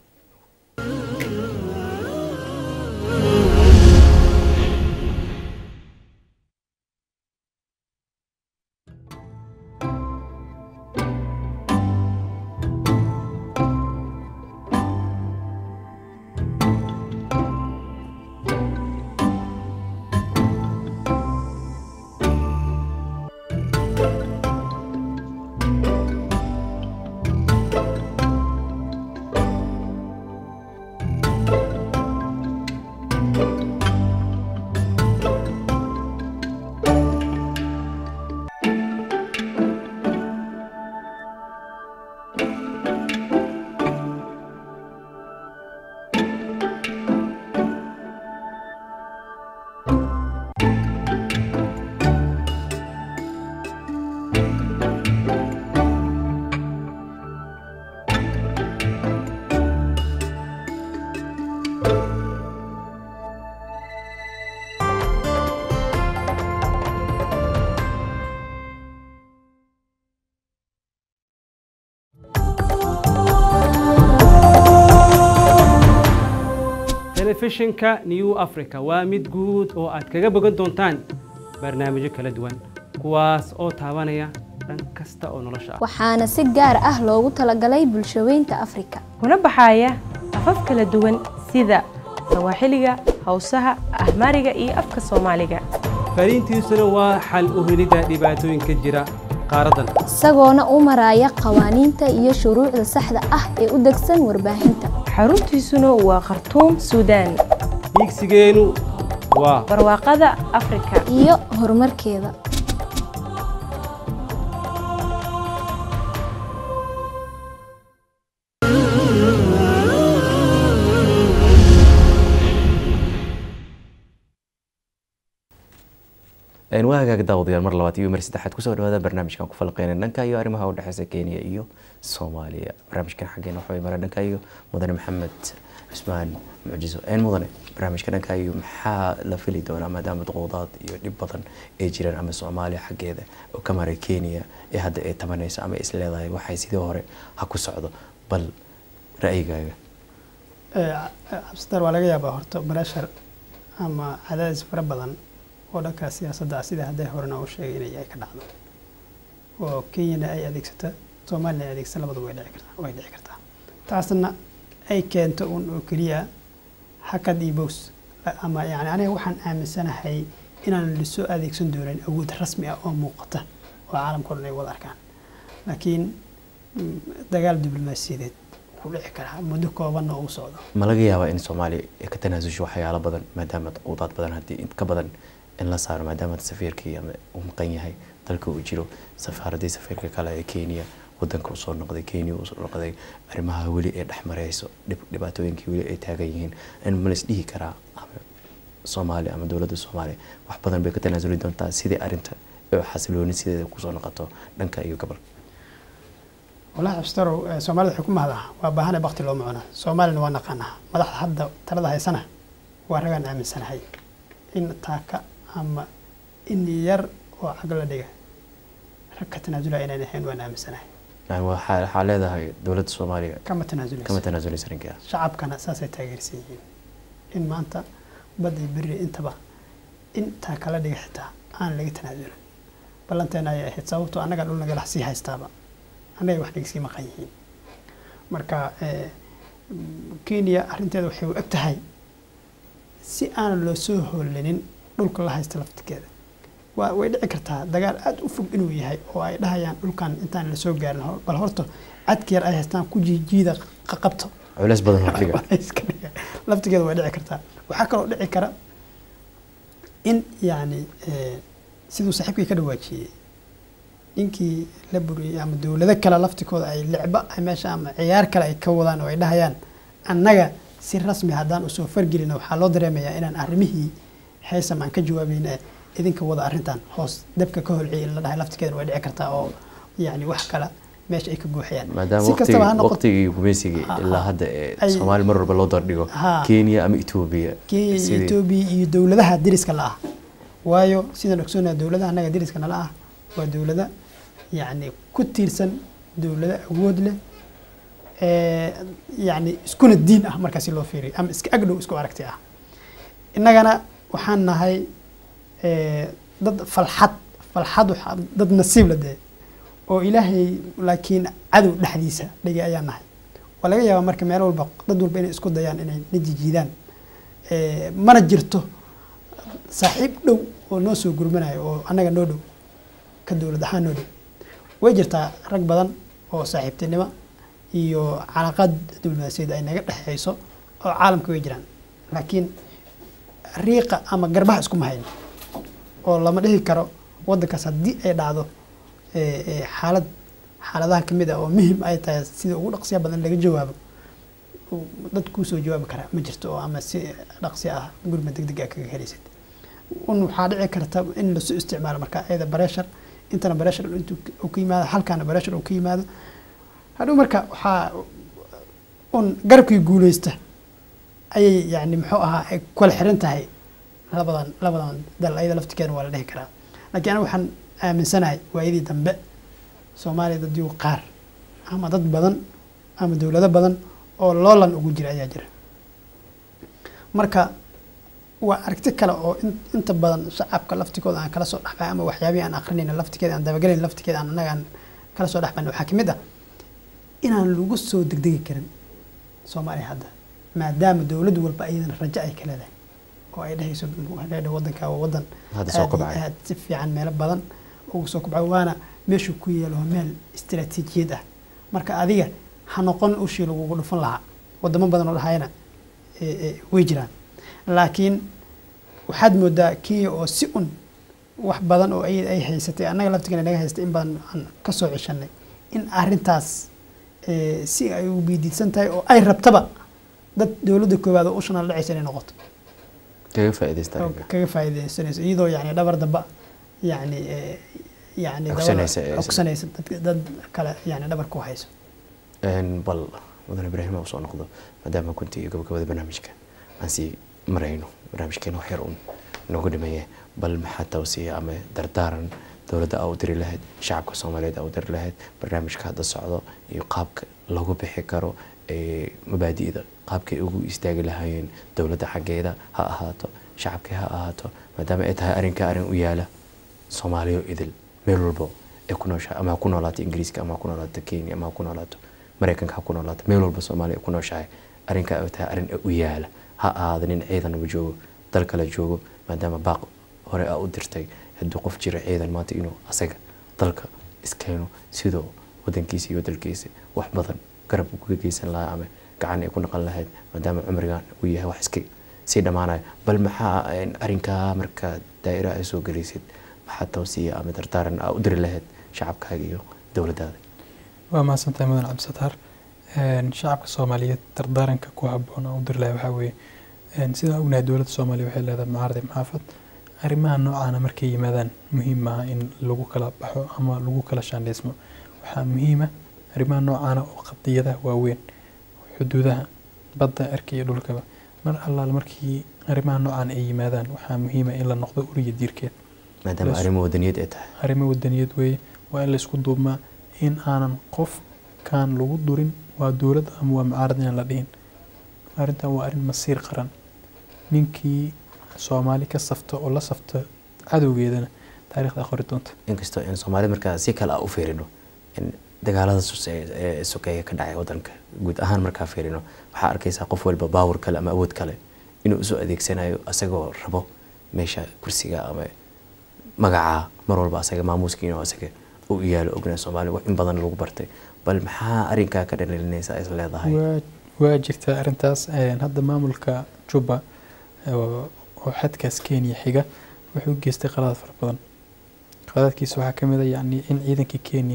telefishinka new africa waa mid guud oo aad kaga bogan doontaan barnaamijyo kala duwan kuwaas oo taabanaya dhan kasta oo nolosha ah waxaana si gaar ah loogu talagalay bulshaweynta afrika kuna baxaya afaf kala duwan sida sawaaxiliga hawsaha ahmaariga iyo afka soomaaliga fariintiisuna waa xal u helidda dhibaatooyinka jira qaaraddan isagoona u maraya qawaaniinta iyo shuruucda saxda ah ee u degsan warbaahinta xaruntiisuna waa khartuum suudaan hiigsigeenu waa barwaaqada afrika iyo horumarkeeda waa hagaag daawadayaal mar labaad iyo mar saddexaad kusoo dhawaada barnaamijkan ku falqeyna dhanka iyo arrimaha u dhexeysa kenya iyo soomaaliya barnaamijkan xaggeena waxaa mara dhanka iyo mudane maxamed cusmaan mucjiso een mudane barnaamijka dhanka iyo maxaa la fili doonaa maadaama duqowdaad iyo dhib badan ay jiraan ama soomaaliya xaggeeda oo ka maray kenya ee hadda ay tabanayso ama is leedahay waxay sidii hore ha ku socdo bal ra'yigaaga cabsitar waa laga yaabaa horta barashar ama cadaadis fara badan oo dhanka siyaasadda ah sida hadday horena u sheegay inay ay ka dhacdo oo kenyana ay adeegsata soomaalina ay adeegsata labadu way dhici kartaa way dhici kartaa taasna ay keento un oo keliya hakad iyo bows ama yani aniga waxaan aaminsanahay inaan lasoo adeegsan doonin awood rasmi ah oo muuqata oo caalamka o dhan ay wada arkaan laakiin dagaal diblomaasiyadeed ku dhici karaa muddo koobanna uu socdo ma laga yaabaa in soomaaliya ay ka tanaasusho waxyaalo badan maadaama duqowdaad badan haddii in ka badan in la saaro maadaama safiirkii ama uu maqan yahay dalka uu jiro safaaradii safiirka kale ee kenya wadanka usoo noqday kenya usoo noqday arrimaha weli ee dhex mareyso dhibaatooyinkii weli ay taagan yihiin in ma lais dhihi karaa ama soomaaliya ama dowladda soomaaliya wax badan bay ka tanaasuli doontaa sidii arrinta oo xasilooni sideeda kusoo noqoto dhanka iyo gobolka walahi cabsitarow soomaalida waxay ku mahdaa waa baahana bakti looma cuna soomaalina waa naqaanaa madaxda hadda talada haysana waa ragaan aaminsanahay in taaka ama in yar oo cag la dhiga rag ka tanaasula inaan ahayn waan aaminsanahay yani waxaa waxaa leedahay dowladda soomaaliya kama tanaasuleysa kama tanaasuleysa arrinkaas shacabkana saasay taageersan yihiin in maanta badda iyo berri intaba in taaka la dhiga xitaa aan laga tanaasulin ballanteena ayay ahayd sababtoo annaga dhul nagala sii haystaaba annaga wax nagasii maqan yihiin marka kenya arrinteeda waxay u eg tahay si aan loo soo hoolinin dhulka la haysta laftigeeda waa way dhici kartaa dagaal aada u fog inuu yahay oo ay dhahayaan dhulkan intaan lasoo gaarin bal horta cadka yar ay haystaan ku jiijiida qabto culeys badan hordhiga iska dhiga laftigeeda way dhici kartaa waxaa kaloo dhici kara in yacni siduu saaxiibkii ka dhawaajiyey ninkii la buriyey ama dowlado kale laftikooda ay licba ay meesha ama ciyaar kale ay ka wadaan oo ay dhahayaan annaga si rasmi haddaan usoo fargelina waxaa loo dareemayaa inaan arrimihii heesam aan ka jawaabayna idinka wada arrintan hoos dabka ka holciyay in la dhahay laftigeeda way dhici kartaa oo yani wax kale meesha ay ka buuxayaan maadaama si kastaba ha waqtigii noqoto waqtigii gumaysigii Ha, ilaa ha. hadda ee Ay- soomaali mar walba loo dardhigo Ha. kenya ama etoobiya kenya iyo sidii- etoobiya iyo dowladaha deriska la ah waayo sidaan ogsoonaa dowladaha annaga deriska nala ah waa dowlada yacni ku tiirsan dowlado awood leh ee yacni iskuna diin ah markaasi loo fiiriyo ama iska agdhow isku aragti ah innagana waxaan nahay ee, dad falxad falxad waxaa dad nasiib la dee oo ilaahay laakiin cadow dhexdiisa dhigay ayaan nahay waa laga yaabaa marka meel walba dad walba inay isku dayaan inay na jijiidaan Ee, mana jirto saaxiib dhow oo noo soo gurmanayo oo annaga noo dhow ka dowlad ahaan noo dhow way jirtaa rag badan oo saaxiibtinimo iyo calaaqaad diblomaasiyad ay naga dhexeyso oo caalamka way jiraan laakiin riiqa ama garbaha iskuma hayno oo lama dhihi karo waddankaas haddii ay dhacdo ee, ee, xaalad xaaladaha ka mid ah oo muhim ay tahay sida ugu dhaqsiya badan laga jawaabo uu dad kuu soo jawaabi karaa ma jirto oo ama si dhaqsi ah gurma degdeg ah kaga helaysid un waxaa dhici karta in lasoo isticmaalo marka ayada bareshar intana bareshar intuu uu ka yimaado halkaana bareshar uu ka yimaado hadhow marka waxaa un garabkii guuleysta ayay yani muxuu ahaa ay kula xiran tahay labadan labadan dal ayada laftigeeda waa la dhihi karaa laakiin aniga waxaan aaminsanahay waayadii dambe soomaaliya dad yugu qaar ama dad badan ama dowlado badan oo loolan ugu jira ayaa jira marka waa aragti kale oo in- inta badan shacabka laftigooda aan kala soo dhexbay ama waxyaabihii aan aqrinayna laftigeeda aan dabagelayn laftigeeda aan annaga aan kala soo dhexbayn waxaa ka mid ah inaan lagu soo degdegi karin soomaaliya hadda maadaama dowlad walba iyadana rajo ay ka leedahay oo ay dhehayso leedha wadanka waa wadan Hadda soo aad iyo kobcaya. aad si fiican meelo badan ugu soo kobcay waana meeshuu ku yeelo waa meel istiraatiijiyad ah marka adiga ha noqon ushii lagugu dhufan lahaa wadamo badan oo dhahayana eh, eh, way jiraan laakiin waxaad moodaa kenya oo si un wax badan oo ay ay haysatay annaga laftigana naga haystay in badan aan ka soo ceshanay in arrintaas eh, si ay u biidiidsan tahay oo ay rabtaba dad dowladda koowaad oo ushana la dhacaysa inay noqoto kaga faa'iidaysta oo arrinka. kaga faa'iidaysanayso iyadoo yani dhabar damba yani eh, yani dabada- Cogsanaysa, eh, cogsanaysa dad- dad kale yani dhabar ku hayso Een, bal mudan ibraahim aan usoo noqdo maadaama kunti iyo gabagabada barnaamijka aan sii marayno barnaamijkeena wax yar uun noogu dhimeeye bal maxaa tawsiya ama dardaaran dowladda aa u diri lahayd shacabka soomaaliyeed aa u diri lahayd barnaamijka hadda socdo iyo qaabka lagu bixi karo ee mabaadi'da qaabkay ugu istaagi lahaayeen dowladda xaggeeda ha ahaato shacabkii ha ahaato maadaama ay tahay arrinka arrin u yaala soomaaliyo idil meel walbo ee ku nooshahay ama ha ku noolaato ingiriiska ama ha ku noolaato kenya ama ha ku noolaato maraykanka ha ku noolaato meel walba soomaaliya ay ku nooshahay arrinka ay tahay arrin u yaala ha ahaada nin ciidanaba joogo dal kale joogo maadaama baaq hore aa u dirtay hadduu qof jira ciidan maanta inuu asaga dalka iskeeno sidoo wadankiisa iyo dalkiisa wax badan garab uga geysan lahaa ama gacan ay ku naqan lahayd maadaama cumrigan uu yahay wax iska sii dhammaanaya bal maxaa een, arrinkaa marka daa'ira ay soo gelaysid maxaa tawsiya ama dardaaran aa u diri lahayd shacabkaaga iyo dowladdaada waa mahadsantahay mudan cabdisataar Een, shacabka soomaaliyeed dardaaranka ku habboon aan u diri lahay waxaa weeye een, sidaan ognahay dowladda soomaaliya waxay leedahay mucaarad maxaafad arrimaha noocaana markay yimaadaan muhiim maaha in lagu kala baxo ama lagu kala shaandhaysmo waxaa muhiima arrimaha noocaana oo qadiyadaha waaweyn xuduudaha badda cirka iyo dhulkaba mar allaal markii arrimaha noocaan ay yimaadaan waxaa muhiima in la noqdo uriya diirkeed maadaama Yes. arrimo wadaniyad ay tahay arrimo wadaniyad weeye waa in laysku duubmaa in aanan qof kaan lagu durin waa dowlad ama waa mucaarad inaan la dhihin arrintan waa arrin masiir qaran ninkii soomaali ka safta oo la safta cadowgeedana taariikhda qori doonta inkastoo in soomaalida markaa si kale aa u fiirino in dagaalada suse- ee sokeeye ka dhacay wadanka guud ahaan markaa fiirino waxaa arkaysaa qof walba baawar kale ama awood kale inuu usoo adeegsanayo asagoo rabo meesha kursiga ama magacaa mar walba asaga maamuuskiina asaga u yaalo ogna soomaaliya wax in badan lagu bartay bal maxaa arrinkaa ka dhalilinaysa is leedahay waa waa jirta arrintaas een, hadda maamulka juba oo oo xadkaas kenya xiga wuxuu geystay qaladaad fara badan qaladaadkiisa waxaa ka mid a yacni in ciidankii kenya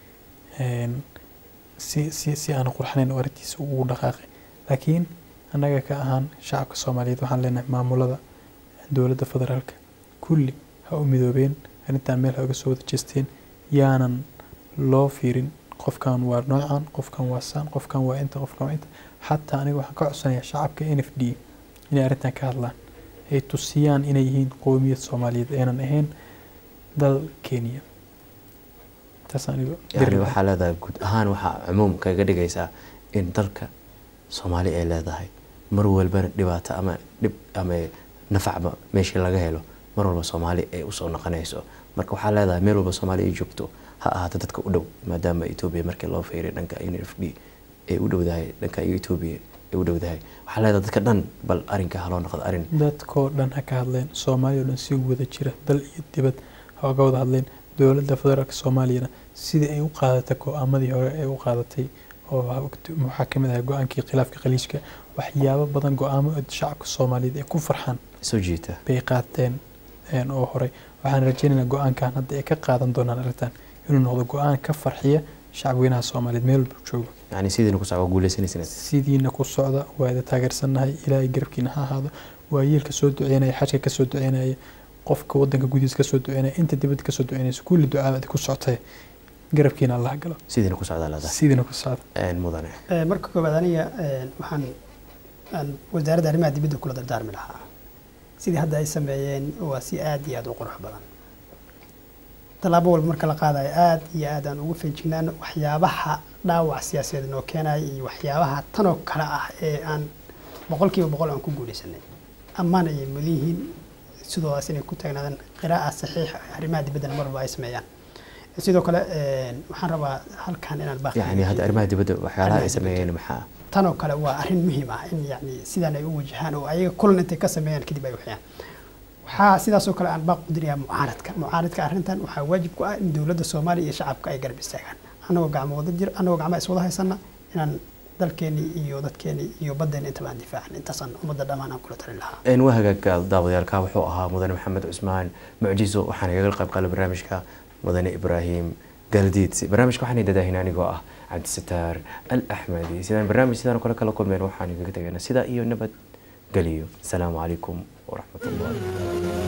een, si si si aan qurxanayn oo arrintiisa ugu dhaqaaqay laakiin annaga ka ahaan shacabka soomaaliyeed waxaan leenahay maamulada dowladda federaalka kulli ha u midoobeen arrintan meel ha uga soo wada jeesteen yaanan loo fiirin qofkan waa noocan qofkan waa saan qofkan waa inta qofkan waa inta xataa aniga waxaan ka codsanayaa shacabka n f d inay arrintan ka hadlaan ay tusiyaan inay yihiin qowmiyad soomaaliyeed aynan ahayn dal kenya taas aniga yani waxaa leedahay guud ahaan waxaa cumuum kaga dhigaysaa in dalka soomaali ay leedahay mar walbana dhibaato ama dhib ama nafacba meeshii laga helo mar walba soomaali ay usoo noqonayso marka waxaa leedahay meel walba soomaali ay joogto ha ahaato dadka u dhow maadaama etoobiya markii loo fiiriy dhanka n f d ay u dhowdahay dhanka etoobiya ay u dhowdahay waxaa leedahay dadka dhan bal arrinka haloo noqdo arrin dadkoo dhan ha ka hadleen soomaaliya oo dhan si wada jira dal iyo dibad ha uga wada hadleen dowladda federaalka soomaaliyana sidii ay u qaadatay go-aamadii hore ee u qaadatay oo waxaa ka mid ahay go-aankii khilaafka khaliijka waxyaabo badan go-aamo shacabka soomaaliyeed ay ku farxaan soo jiita bay qaateen een, oo horey waxaan rajaynaynaa go-aankan hadda ay ka qaadan doonaan arrintan inuu noqdo go-aan ka farxiya shacabweynaha soomaaliyeed meel walba joogo yani sidiina ku socda guuleysanaysa sidiina ku socda waa ida taageersannahay ilaahay garabkiina ha ahaado waa yiilka soo duceynaya xajka ka soo duceynaya qofka wadanka gudihiisa kasoo duceynaya inta dibadda kasoo duceynaysa kulli ducaabadi ku soctay garabkiina allah galo sidiina ku socdaa leedahay sidiina ku socda Een, mudane Eh, marka koowaad aniga eh, waxaan aan wasaaradda arrimaha dibadda kula dardaarmi lahaa sidii hadda ay sameeyeen waa si aad iyo aad u qurux badan tallaabo walba marka la qaadayo aad iyo aad aan ugu feejignaano waxyaabaha dhaawac siyaasadeed noo keenaya iyo waxyaabaha tanoo kale ah ee aan boqolkiiba boqol aan ku guuleysanay ammaan ayay mudan yihiin sidoodaas inay ku taagnaadaan qiraa'a saxiix arrimaha dibaddana mar walba ay sameeyaan sidoo kale een, waxaan rabaa halkan inaan baaqi yani hadda arrimaha dibadda waxyaalaha ay sameeyeen maxaa tan oo kale waa arrin muhiim ah in yani sidaan ay u wajahaan oo ayaga kulan intay ka sameeyaan kadib ay waxyaan waxaa sidaas oo kale aan baaq u dirayaa mucaaradka mucaaradka arrintan waxaa waajib ku ah in dowladda soomaaliya iyo shacabka ay garab istaagaan annagoo gacmo wada jir annagoo gacmo iswada haysana inaan dalkeeni iyo dadkeeni iyo baddeeni intaba aan difaacan intaasaan ummadda dhammaan aan kula talin lahaa een waa hagaagka daawadayaalka wuxuu ahaa mudane maxamed cusmaan mucjiso waxaana igaga qayb qala barnaamijka mudane ibraahim galdiidsi barnaamijka waxaan dadaahin anigoo ah cabdisataar al axmedi sidaan barnaamij sidaan kale kala kulmeen waxaan igaga tagaynaa sidaa iyo nabad geliyo asalaamu calaykum waraxmat ullahi